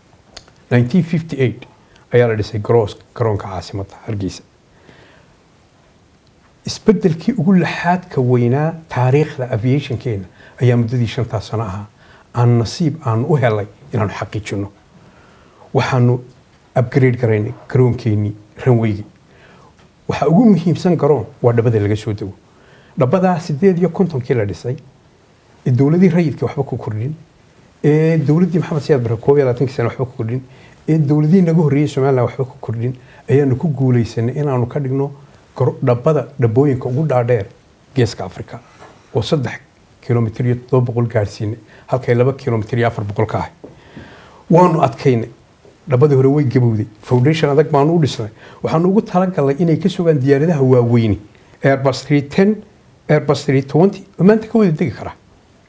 1958 ayaa la dhisay garoos garoonka caasimadda hargeysa isbedelkii ugu laxaadka weynaa taariikhda aviationkeena ayaa muddadii shantaa sano ahaa aan nasiib aan u helay inaanu xaqiijino waxaanu upgrade garaynay garoonkeenii ranweygii waxaa ugu muhiimsan garoon waa dhabada laga soo dego dhabadaa sideed iyo kontonkii la dhisay ee dowladii rayidka waxba ku kordhin ee dowladdii maxamed siyaad bare koob iyo labaatankii sane waxba ku kordhin ee dowladihii naga horreeyey somaliland waxba ku kordhin ayaanu ku guulaysanay inaanu ka dhigno garo- dhabbada dhabbooyinka ugu dhaadheer geeska africa oo saddex kilomitir iyo toddoba boqol gaadhsiinay halkay laba kilomitir iyo afar boqol ka ahay waanu adkaynay dhabbadii hore way gabowday foundation adag baanu u dhisnay waxaanu ugu talagalnay inay ka sugaan diyaaradaha waaweyni airbus 310 airbus 320 oo maanta ka wada degi karaa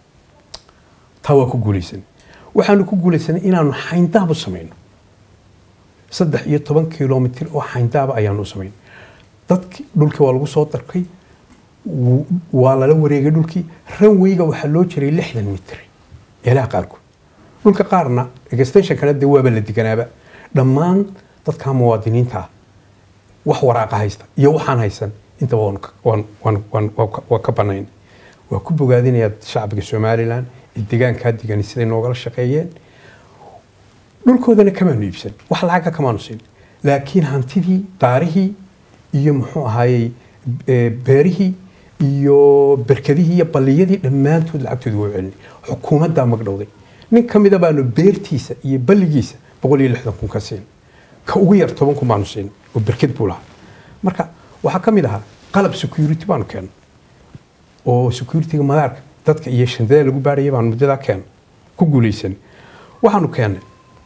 taa waa ku guulaysanay waxaanu ku guulaysanay inaanu xayndaab u samayno saddex iyo toban kilomitir oo xayndaaba ayaanu u samaynay dadki dhulkii waa lagu soo darkay wuu- waa lala wareegay dhulkii ranweyga waxaa loo jiray lixdan mitir meelaha qaarkood dhulka qaarna extensionkana dee waaba la deganaaba dhammaan dadka muwaadiniinta ah wax waraaqa haysta iyo waxaan haysan intaba waan ka- waan- waan- waan- waa ka- waa ka banayn waa ku bogaadinayaa shacbiga somalilan ee deegaankaa degan siday noogala shaqeeyeen dhulkoodana kamaanu iibsan wax lacaga kamaanu siin laakiin hantidii daarihii iyo muxuu ahaayey e, beerihii iyo berkadihii iyo balliyadii dhammaantood lacagtooda waa celinay xukuumaddaa magdhowday nin ka mida baanu beertiisa iyo balligiisa boqol iyo lixdan kun ka siin ka ugu yar toban kun baanu siin oo berkad buu lahaa marka waxaa ka mid ahaa qalab security baanu keennay oo securityga madaarka dadka iyo shandada lagu baaraya baanu muddadaa keennay ku guulaysanay waxaanu keennay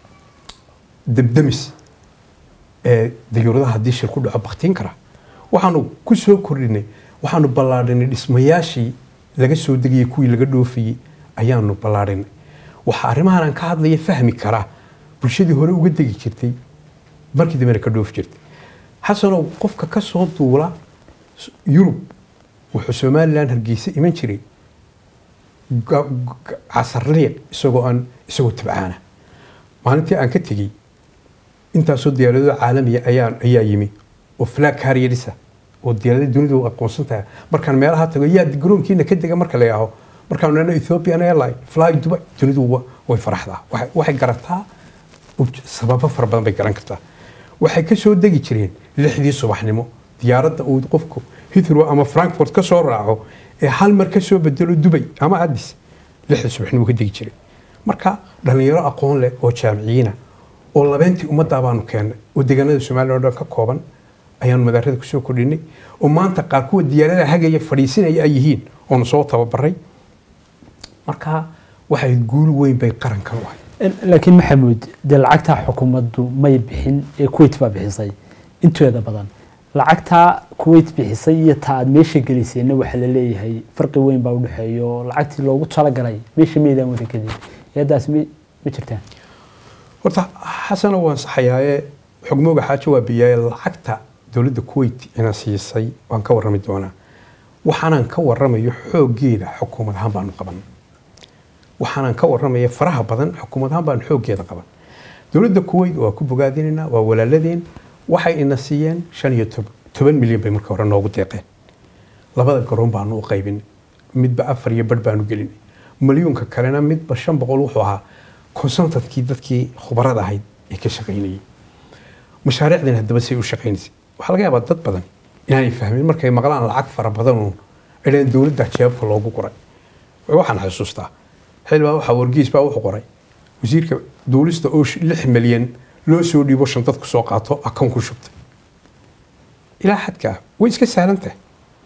debdemis ee dayuuradaha haddii shil ku dhaco baktiin kara waxaanu ku soo kordhinay waxaanu ballaadhinay dhismayaashii laga soo degayay kuwii laga dhoofayey ayaanu ballaadhinay waxa arrimahan aan ka hadlaya fahmi karaa bulshadii hore uga degi jirtay markii dambena ka dhoofi jirtay xasanow qofka ka soo duula s- yurub wuxuu somalilan hargeysa iman jiray ga- ga- casarliiq isagoo aan isagoo tabcaana maalintii aan ka tegey intaasoo diyaaradooda caalamiya ayaa ayaa yimi oo flag carrierisa oo diyaarada dunidu aqoonsan tahay markaan meelaha tago yaa garoonkiina ka dega marka la yaaho markaan nana ethiopian airline fly dubai dunidu wa- way faraxdaa waxay- waxay garataa uj- sababo fara badan bay garan kartaa waxay ka soo degi jireen lixdii subaxnimo diyaaradda uu qofku heathrow ama frankfurt ka soo raaco ee hal mar ka soo bedelo dubay ama addis lixdii subaxnimo ka degi jiray marka dhallinyaro aqoon leh oo jaamiciyiina oo labeentii ummaddaa baanu keennay oo deegaanada soomaaliya oo dhan ka kooban ayaanu madaarada kusoo kordhinay oo maanta qaar kuwa diyaarada hagaya fadhiisinaya ay yihiin oonu soo tababaray marka waxay guul weyn bay qarankan u ahay laakiin maxamuud dee lacagtaa xukuumaddu may bixin ee kuwait baa bixisay inteeda badan lacagtaa kuwait bixisay iyo ta aad meesha gelisayna waxaa la leeyahay farqi weyn baa udhexeeya oo lacagtii loogu talagalay meesha meydaan wada gelin eedaas ma ma jirtaan horta xasana waan saxayaaye xogmooga xaajo waa biyaaye lacagta dowladda kuwait ina siisay waan ka warrami doonaa waxaanan ka warramayo xooggeeda xukuumad ahaan baanu qaban waxaanan ka warramaya faraha badan xukuumad ahaan baanu xooggeeda qaban dowladda kuwait waa ku bogaadinaynaa waa walaaladeen waxay ina siiyeen shan iyo tob- toban milyan bay marka hore noogu deeqeen labada garoon baanu u qaybinay midba afar iyo badh baanu gelinay milyuunka kalena midba shan boqol wuxuu ahaa consultantkii dadkii khubarada ahayd ee ka shaqaynayay mashaariicdan haddaba say u shaqaynaysay waxaa laga yaabaa dad badan inaanay fahmin markay maqlaan lacag fara badanuun idhaan dowladda jeebka loogu qoray waxaan xusuustaa xilbaa waxaa wargeys baa wuxuu qoray wasiirka duulista oo sh- lix milyan loo soo dhiibo shan dadku soo qaato akoon ku shubtay ilaa xadkaa way iska sahlan tahay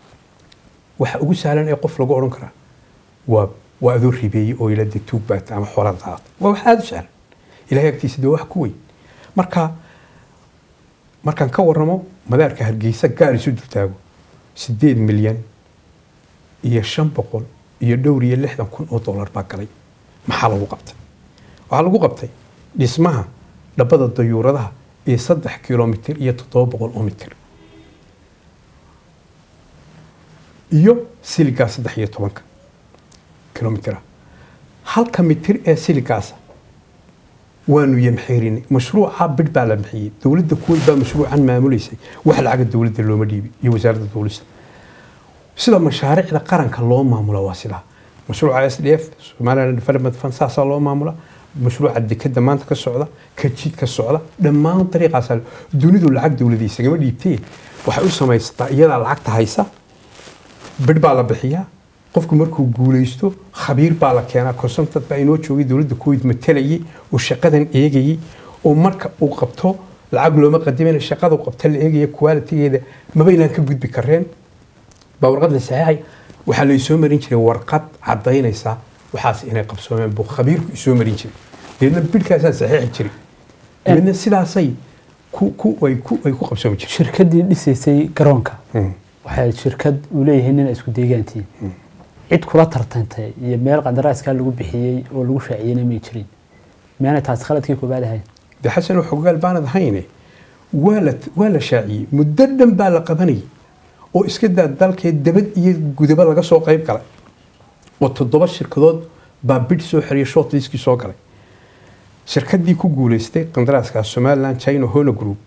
waxa ugu sahlan ee qof lagu odhan karaa waa waa adoo ribeeyey oo ila de tuug baata ama xoolada qaata waa wax aada u sahlan ilahay agtiisa dee wax ku weyn marka markaan ka warramo madaarka hargeysa gaar isu dultaago sideed milyan iyo shan boqol iyo dhowr iyo lixdan kun oo dollar baa galay maxaa lagu qabtay waxaa lagu qabtay dhismaha dhabbada dayuuradaha ee saddex kilomitir iyo toddoba boqol oo mitir iyo siligaa saddex iyo tobanka kilomitira halka mitir ee siligaasa waanu yamxeerinay mashruuca bidh baa la bixiyey dowladda kuwait baa mashruucan maamuleysay wax lacaga dowladda looma dhiibin iyo wasaaradda dowlista sida mashaariicda qaranka loo maamula waa sidaa mashruuca s d f somaliland development fund saasaa loo maamula mashruuca dekada maanta ka socda ka jid ka socda dhammaan dariiqaasa dunidu lacag dowladda isagama dhiibtee waxay u samaysataa iyadaa lacagta haysa bidh baa la bixiyaa qofku markuu guuleysto khabiir baa la keenaa consultant baa inoo joogay dowladda kuwait matalayay oo shaqadan eegayay oo marka uu qabto lacag looma qadimayna shaqada uu qabta la eegaya qualitygeeda mabaynaan ka gudbi kareen baa warqad la saxeexay waxaa la isoo marin jiray warqad cadaynaysa waxaas inay qabsoomeen buu khabiirku isoo marin jiray deedna bidhkaasaan saxeexi jiray deedna sidaasay ku ku ay ku ay ku qabsoomi jireen shirkaddii dhisaysay garoonka Mm. waxay shirkad uu leeyahay nin ay isku deegaantiin cid kula tartantay iyo meel qandaraaskaa lagu bixiyey oo lagu shaaciyeyna may jirin miyaanay taasi khaladkii koobaad ahayn de xasan xogaal baanad ahayne waa la waa la shaaciyey muddo dhan baa la qabanayay oo iska daa dalkee dabad iyo gudaba laga soo qayb galay oo toddoba shirkadood baa bidh soo xiriyay shortliskii soo galay shirkadii ku guuleystay qandaraaskaas somaliland china hona group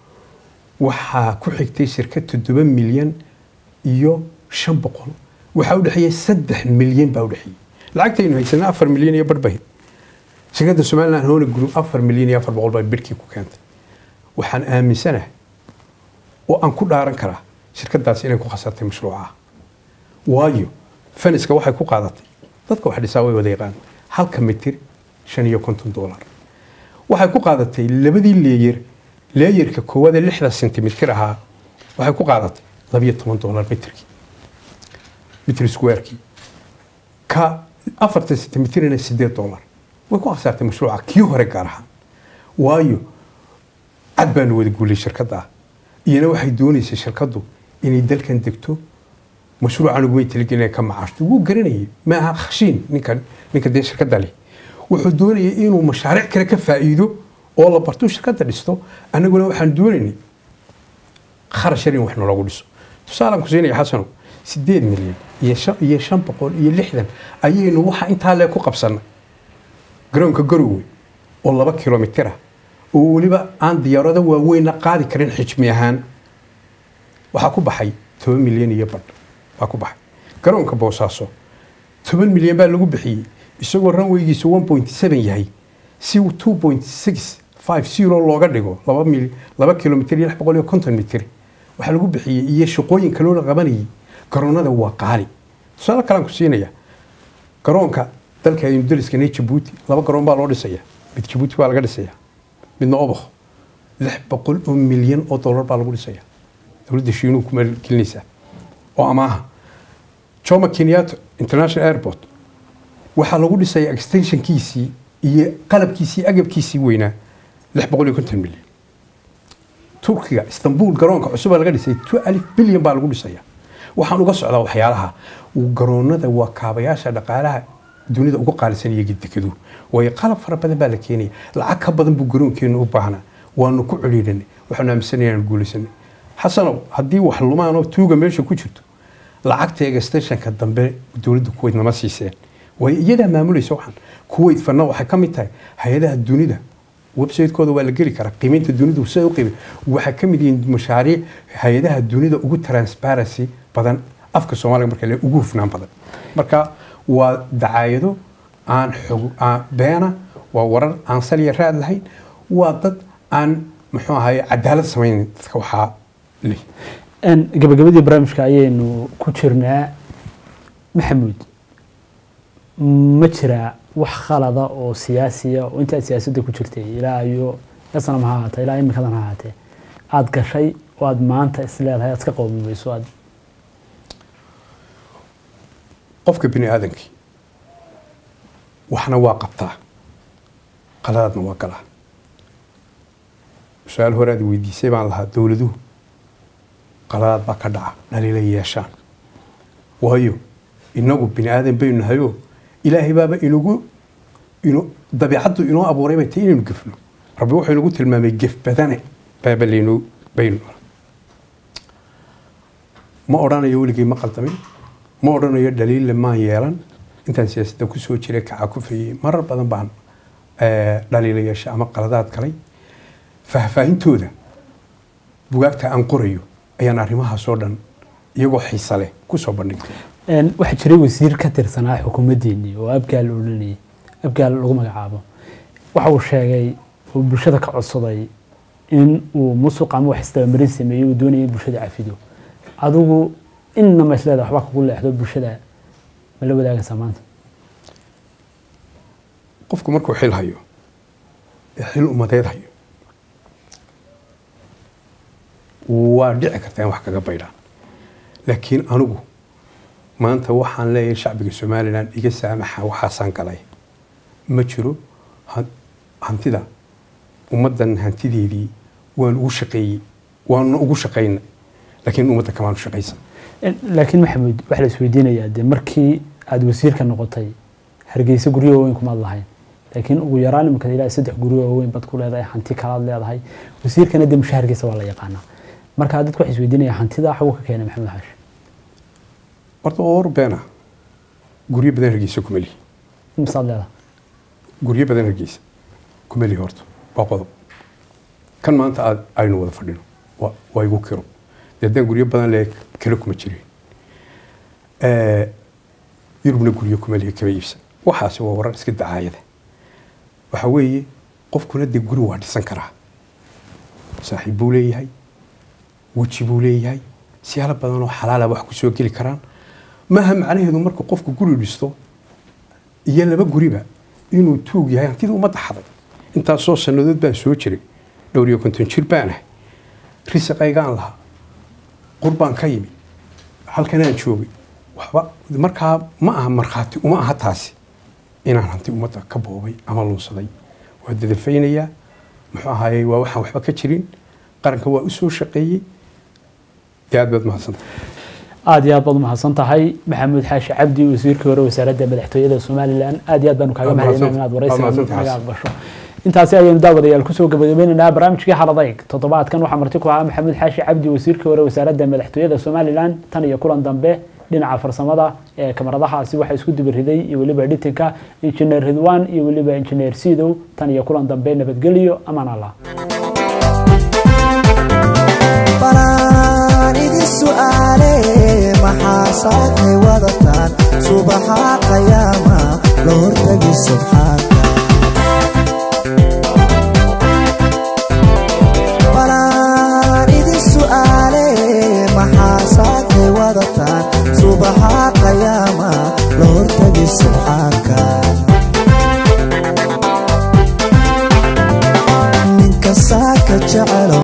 waxaa ku xigtay shirkad toddoba milyan iyo shan boqol waxaa u dhexeeyey saddex milyan baa u dhexeeyey lacagtaynu haysanaa afar milyan iyo badhbahid shirkadda somaliland hona group afar milyan iyo afar boqol baa bidhkii ku keentay waxaan aaminsanahay oo aan ku dhaaran karaa shirkadaasi inay ku khasartay mashruucaha waayo faniska waxay ku qaadatay dadka wax dhisaa way wada yaqaan halka mitir shan iyo konton dollar waxay ku qaadatay labadii leeyer leeyerka koowaad ee lixda sentimitir ahaa waxay ku qaadatay labiyo toban dollar mitirkii mitir squarekii ka afartan sentimitirna sideed dollar way ku khasaartay mashruuca kii hore gaar ahaan waayo cad baanu wada guulay shirkadda ah iyana waxay doonaysay shirkaddu inay dalkan degto mashruucan ugumay talagelin inay ka macaashto wuu garanayay ma aha khashiin ninkan ninka dee shirkadda leh wuxuu doonayay inuu mashaariic kale ka faa'iido oo la barto shirkadda dhisto annaguna waxaan doonaynay kharash yar in wax naloogu dhiso tusaalaan ku siinaya xasanow sideed milyan iyo shan iyo shan boqol iyo lixdan ayaynu waxa intaa lee ku qabsannay garoonka garowe oo laba kilomitir ah oo weliba aan diyaarado waaweynna qaadi karin xijmi ahaan waxaa ku baxay toban milyan iyo badh baa ku baxay garoonka boosaaso toban milyan baa lagu bixiyey isagoo ranweygiisu one point seven yahay si two point six five zero looga dhigo laba mil laba kilomitr iyo lix boqol iyo konton mitir waxaa lagu bixiyey iyo shaqooyin kaloo la qabanayay garoonada waa qaali tusaale kalaan ku siinaya garoonka dalka aynu dariskana jabuuti laba garoon baa loo dhisaya mid jabuuti baa laga dhisaya midna obokh lix boqol oo milyan oo dollar baa lagu dhisaya dowladda shiinuhu ku maalgelinaysaa oo amaaha jomo kenyatta international airport waxaa lagu dhisaya extensionkiisii iyo qalabkiisii agabkiisii weynaa lix boqol iyo konton milyan turkiga istanbul garoonka cusubaa laga dhisay two alif bilyan baa lagu dhisaya waxaan uga socdaa waxyaalaha garoonada waa kaabayaasha dhaqaalaha dunida ugu qaalisan iyo gedekadu waayo qalab fara badan baa la keenaya lacag ka badan buu garoonkeenu u baahnaa waanu ku celiidanay waxaanu aaminsanay inaan guulaysanay xasanow haddii wax lumaanoo tuuga meesha ku jirto lacagteega stationka dambe dowladda kuweyt nama siiseen waayo iyadaa maamulaysa waxaan kuweyt fana waxay ka mid tahay hay-adaha dunida website-kooda waa la geli karaa qiimeynta dunidu sida u qiimay waxaa ka mid yihiin mashaariic hay-adaha dunida ugu transparency badan afka soomaaliga marka le ugu hufnaan badan marka waa dacaayado aan xog aan beena waa warar aan saliya raad lahayn waa dad aan muxuu ahaye cadaalad samaynayn dadka waxaa leh gabagabadii barnaamijka ayaynu ku jirnaa maxamuud ma jiraa wax khalada oo siyaasiya oo intaad siyaasadda ku jirtay ilaa iyo yasanam ha ahaatee ilaa iminkadan ha ahaatee aada gashay oo aada maanta isleedahay aad iska qowmimayso aad qofka bini aadankii waxna waa qabtaa qaladaadna waa galaa su-aal hore aad weydiisay baan lahaa dowladuhu qaladaad baa ka dhaca dhaliila yeeshaan waayo inagu bini aadan baynu nahayoo ilaahay baaba inagu ino dabiicaddu inoo abuuray bay tahay inaynu gefno rabbi wuxuu inagu tilmaamay gef badane baaba laynoo baynu ma odhanayo weligay ma qaldamin ma odhanayo dhaliille maan yeelan intaan siyaasadda kusoo jiray kaca ku fayey marar badan baan dhaliila yeesha ama qaladaad galay faahfaahintooda bugaagta aan qorayo ayaan arrimahaasoo dhan iyagoo xiisa leh kusoo bandhigtay waxaa jiray wasiir ka tirsanaa xukuumaddeenii oo abgaal la odhanayay abgaal lagu magacaabo waxa uu sheegay oo bulshada ka codsaday in uu musuq ama wax isdabamarin sameeyey uu doonaya in bulshada cafido adigu innama isleeda waxba kugu leexdo bulshada ma la wadaagaysaa maanta qofku markuu xil hayo ee xil umadeed hayo waa dhici kartaa in wax kaga baydhaan laakiin anigu maanta waxaan leeyahay shacbiga somalilan iga saamaxa waxaasaan galay ma jiro hantida ummaddan hantideedii waan ugu shaqeeyey waanuna ugu shaqayna laakiin ummadda kamaanu shaqaysan laakiin maxamuud waxaa la isweydiinayaa dee markii aada wasiirka noqotay hargeysa guryo waaweyn kumaad lahayn laakiin ugu yaraan imika ilaa saddex guryo waaweyn bad ku leedahay hanti kalaad leedahay wasiirkana dee mushaharkiisa waa la yaqaanaa marka dadku waxay isweydiinaya hantida xagu ka keenay maxamed xaashi horta waa war beena guryo badan hargeysa kuma lihi imisaad leedahay guryo badan hargeysa kuma lihi horta waa qodob kan maanta aad aynu wada fadhino waa waa igu kiro dee haddaan guryo badan le kale kuma jireen yurubna guryo kuma lihi kama iibsan waxaasi waa warar iska dacaayada waxa weeye qofkuna dee guri waa dhisan karaa saaxiib buu leeyahay weji buu leeyahay siyaalo badan oo xalaala wax ku soo geli karaan maaha macnaheedu marka qofku guri dhisto iyo laba guriba inuu tuug yahay hantida ummadda xaday intaasoo sannadood baan soo jiray dhowr iyo konton jir baan ahay risaqaygaan lahaa qurbaan ka yimi halkanaan joogay waxba markaa ma aha markhaati uma aha taasi inaan hanti ummadda ka boobay ama lunsaday waa dadafaynayaa muxuu ahaayey waa waxaan waxba ka jirin qaranka waa u soo shaqeeyey dee aad baad mahadsanta aada iyo aad baad umahadsan tahay maxamuud xaashi cabdi wasiirkii hore wasaaradda madaxtooyada somalilan aad iyo aad baanu kaaga Waa mahadcelinaynaa mahadsan- inaad waa waraysiga mahadsantahay naga Xasan. aqbasho intaasi ayaynu daawadayaal kusoo gabagabeynaynaa barnaamijkii xaladayg toddobaadkan waxaa marti ku ahaa maxamuud xaashi cabdi wasiirkii hore wasaaradda madaxtooyada somalilan tan iyo kulan dambe dhinaca farsamada ee kamaradahaasi waxaa isku dibiriday iyo weliba editinka injineer ridwan iyo weliba injineer sidow tan iyo kulan dambe nabadgelyo amaan allah balaan idin su'aale maxaa saakay wadataan subaxa qayaama la hortagi subxaanka balaan idin su'aale maxaa saakay wadataan subaxa qayaama la hortagi subxaanka ninka saaka jecelo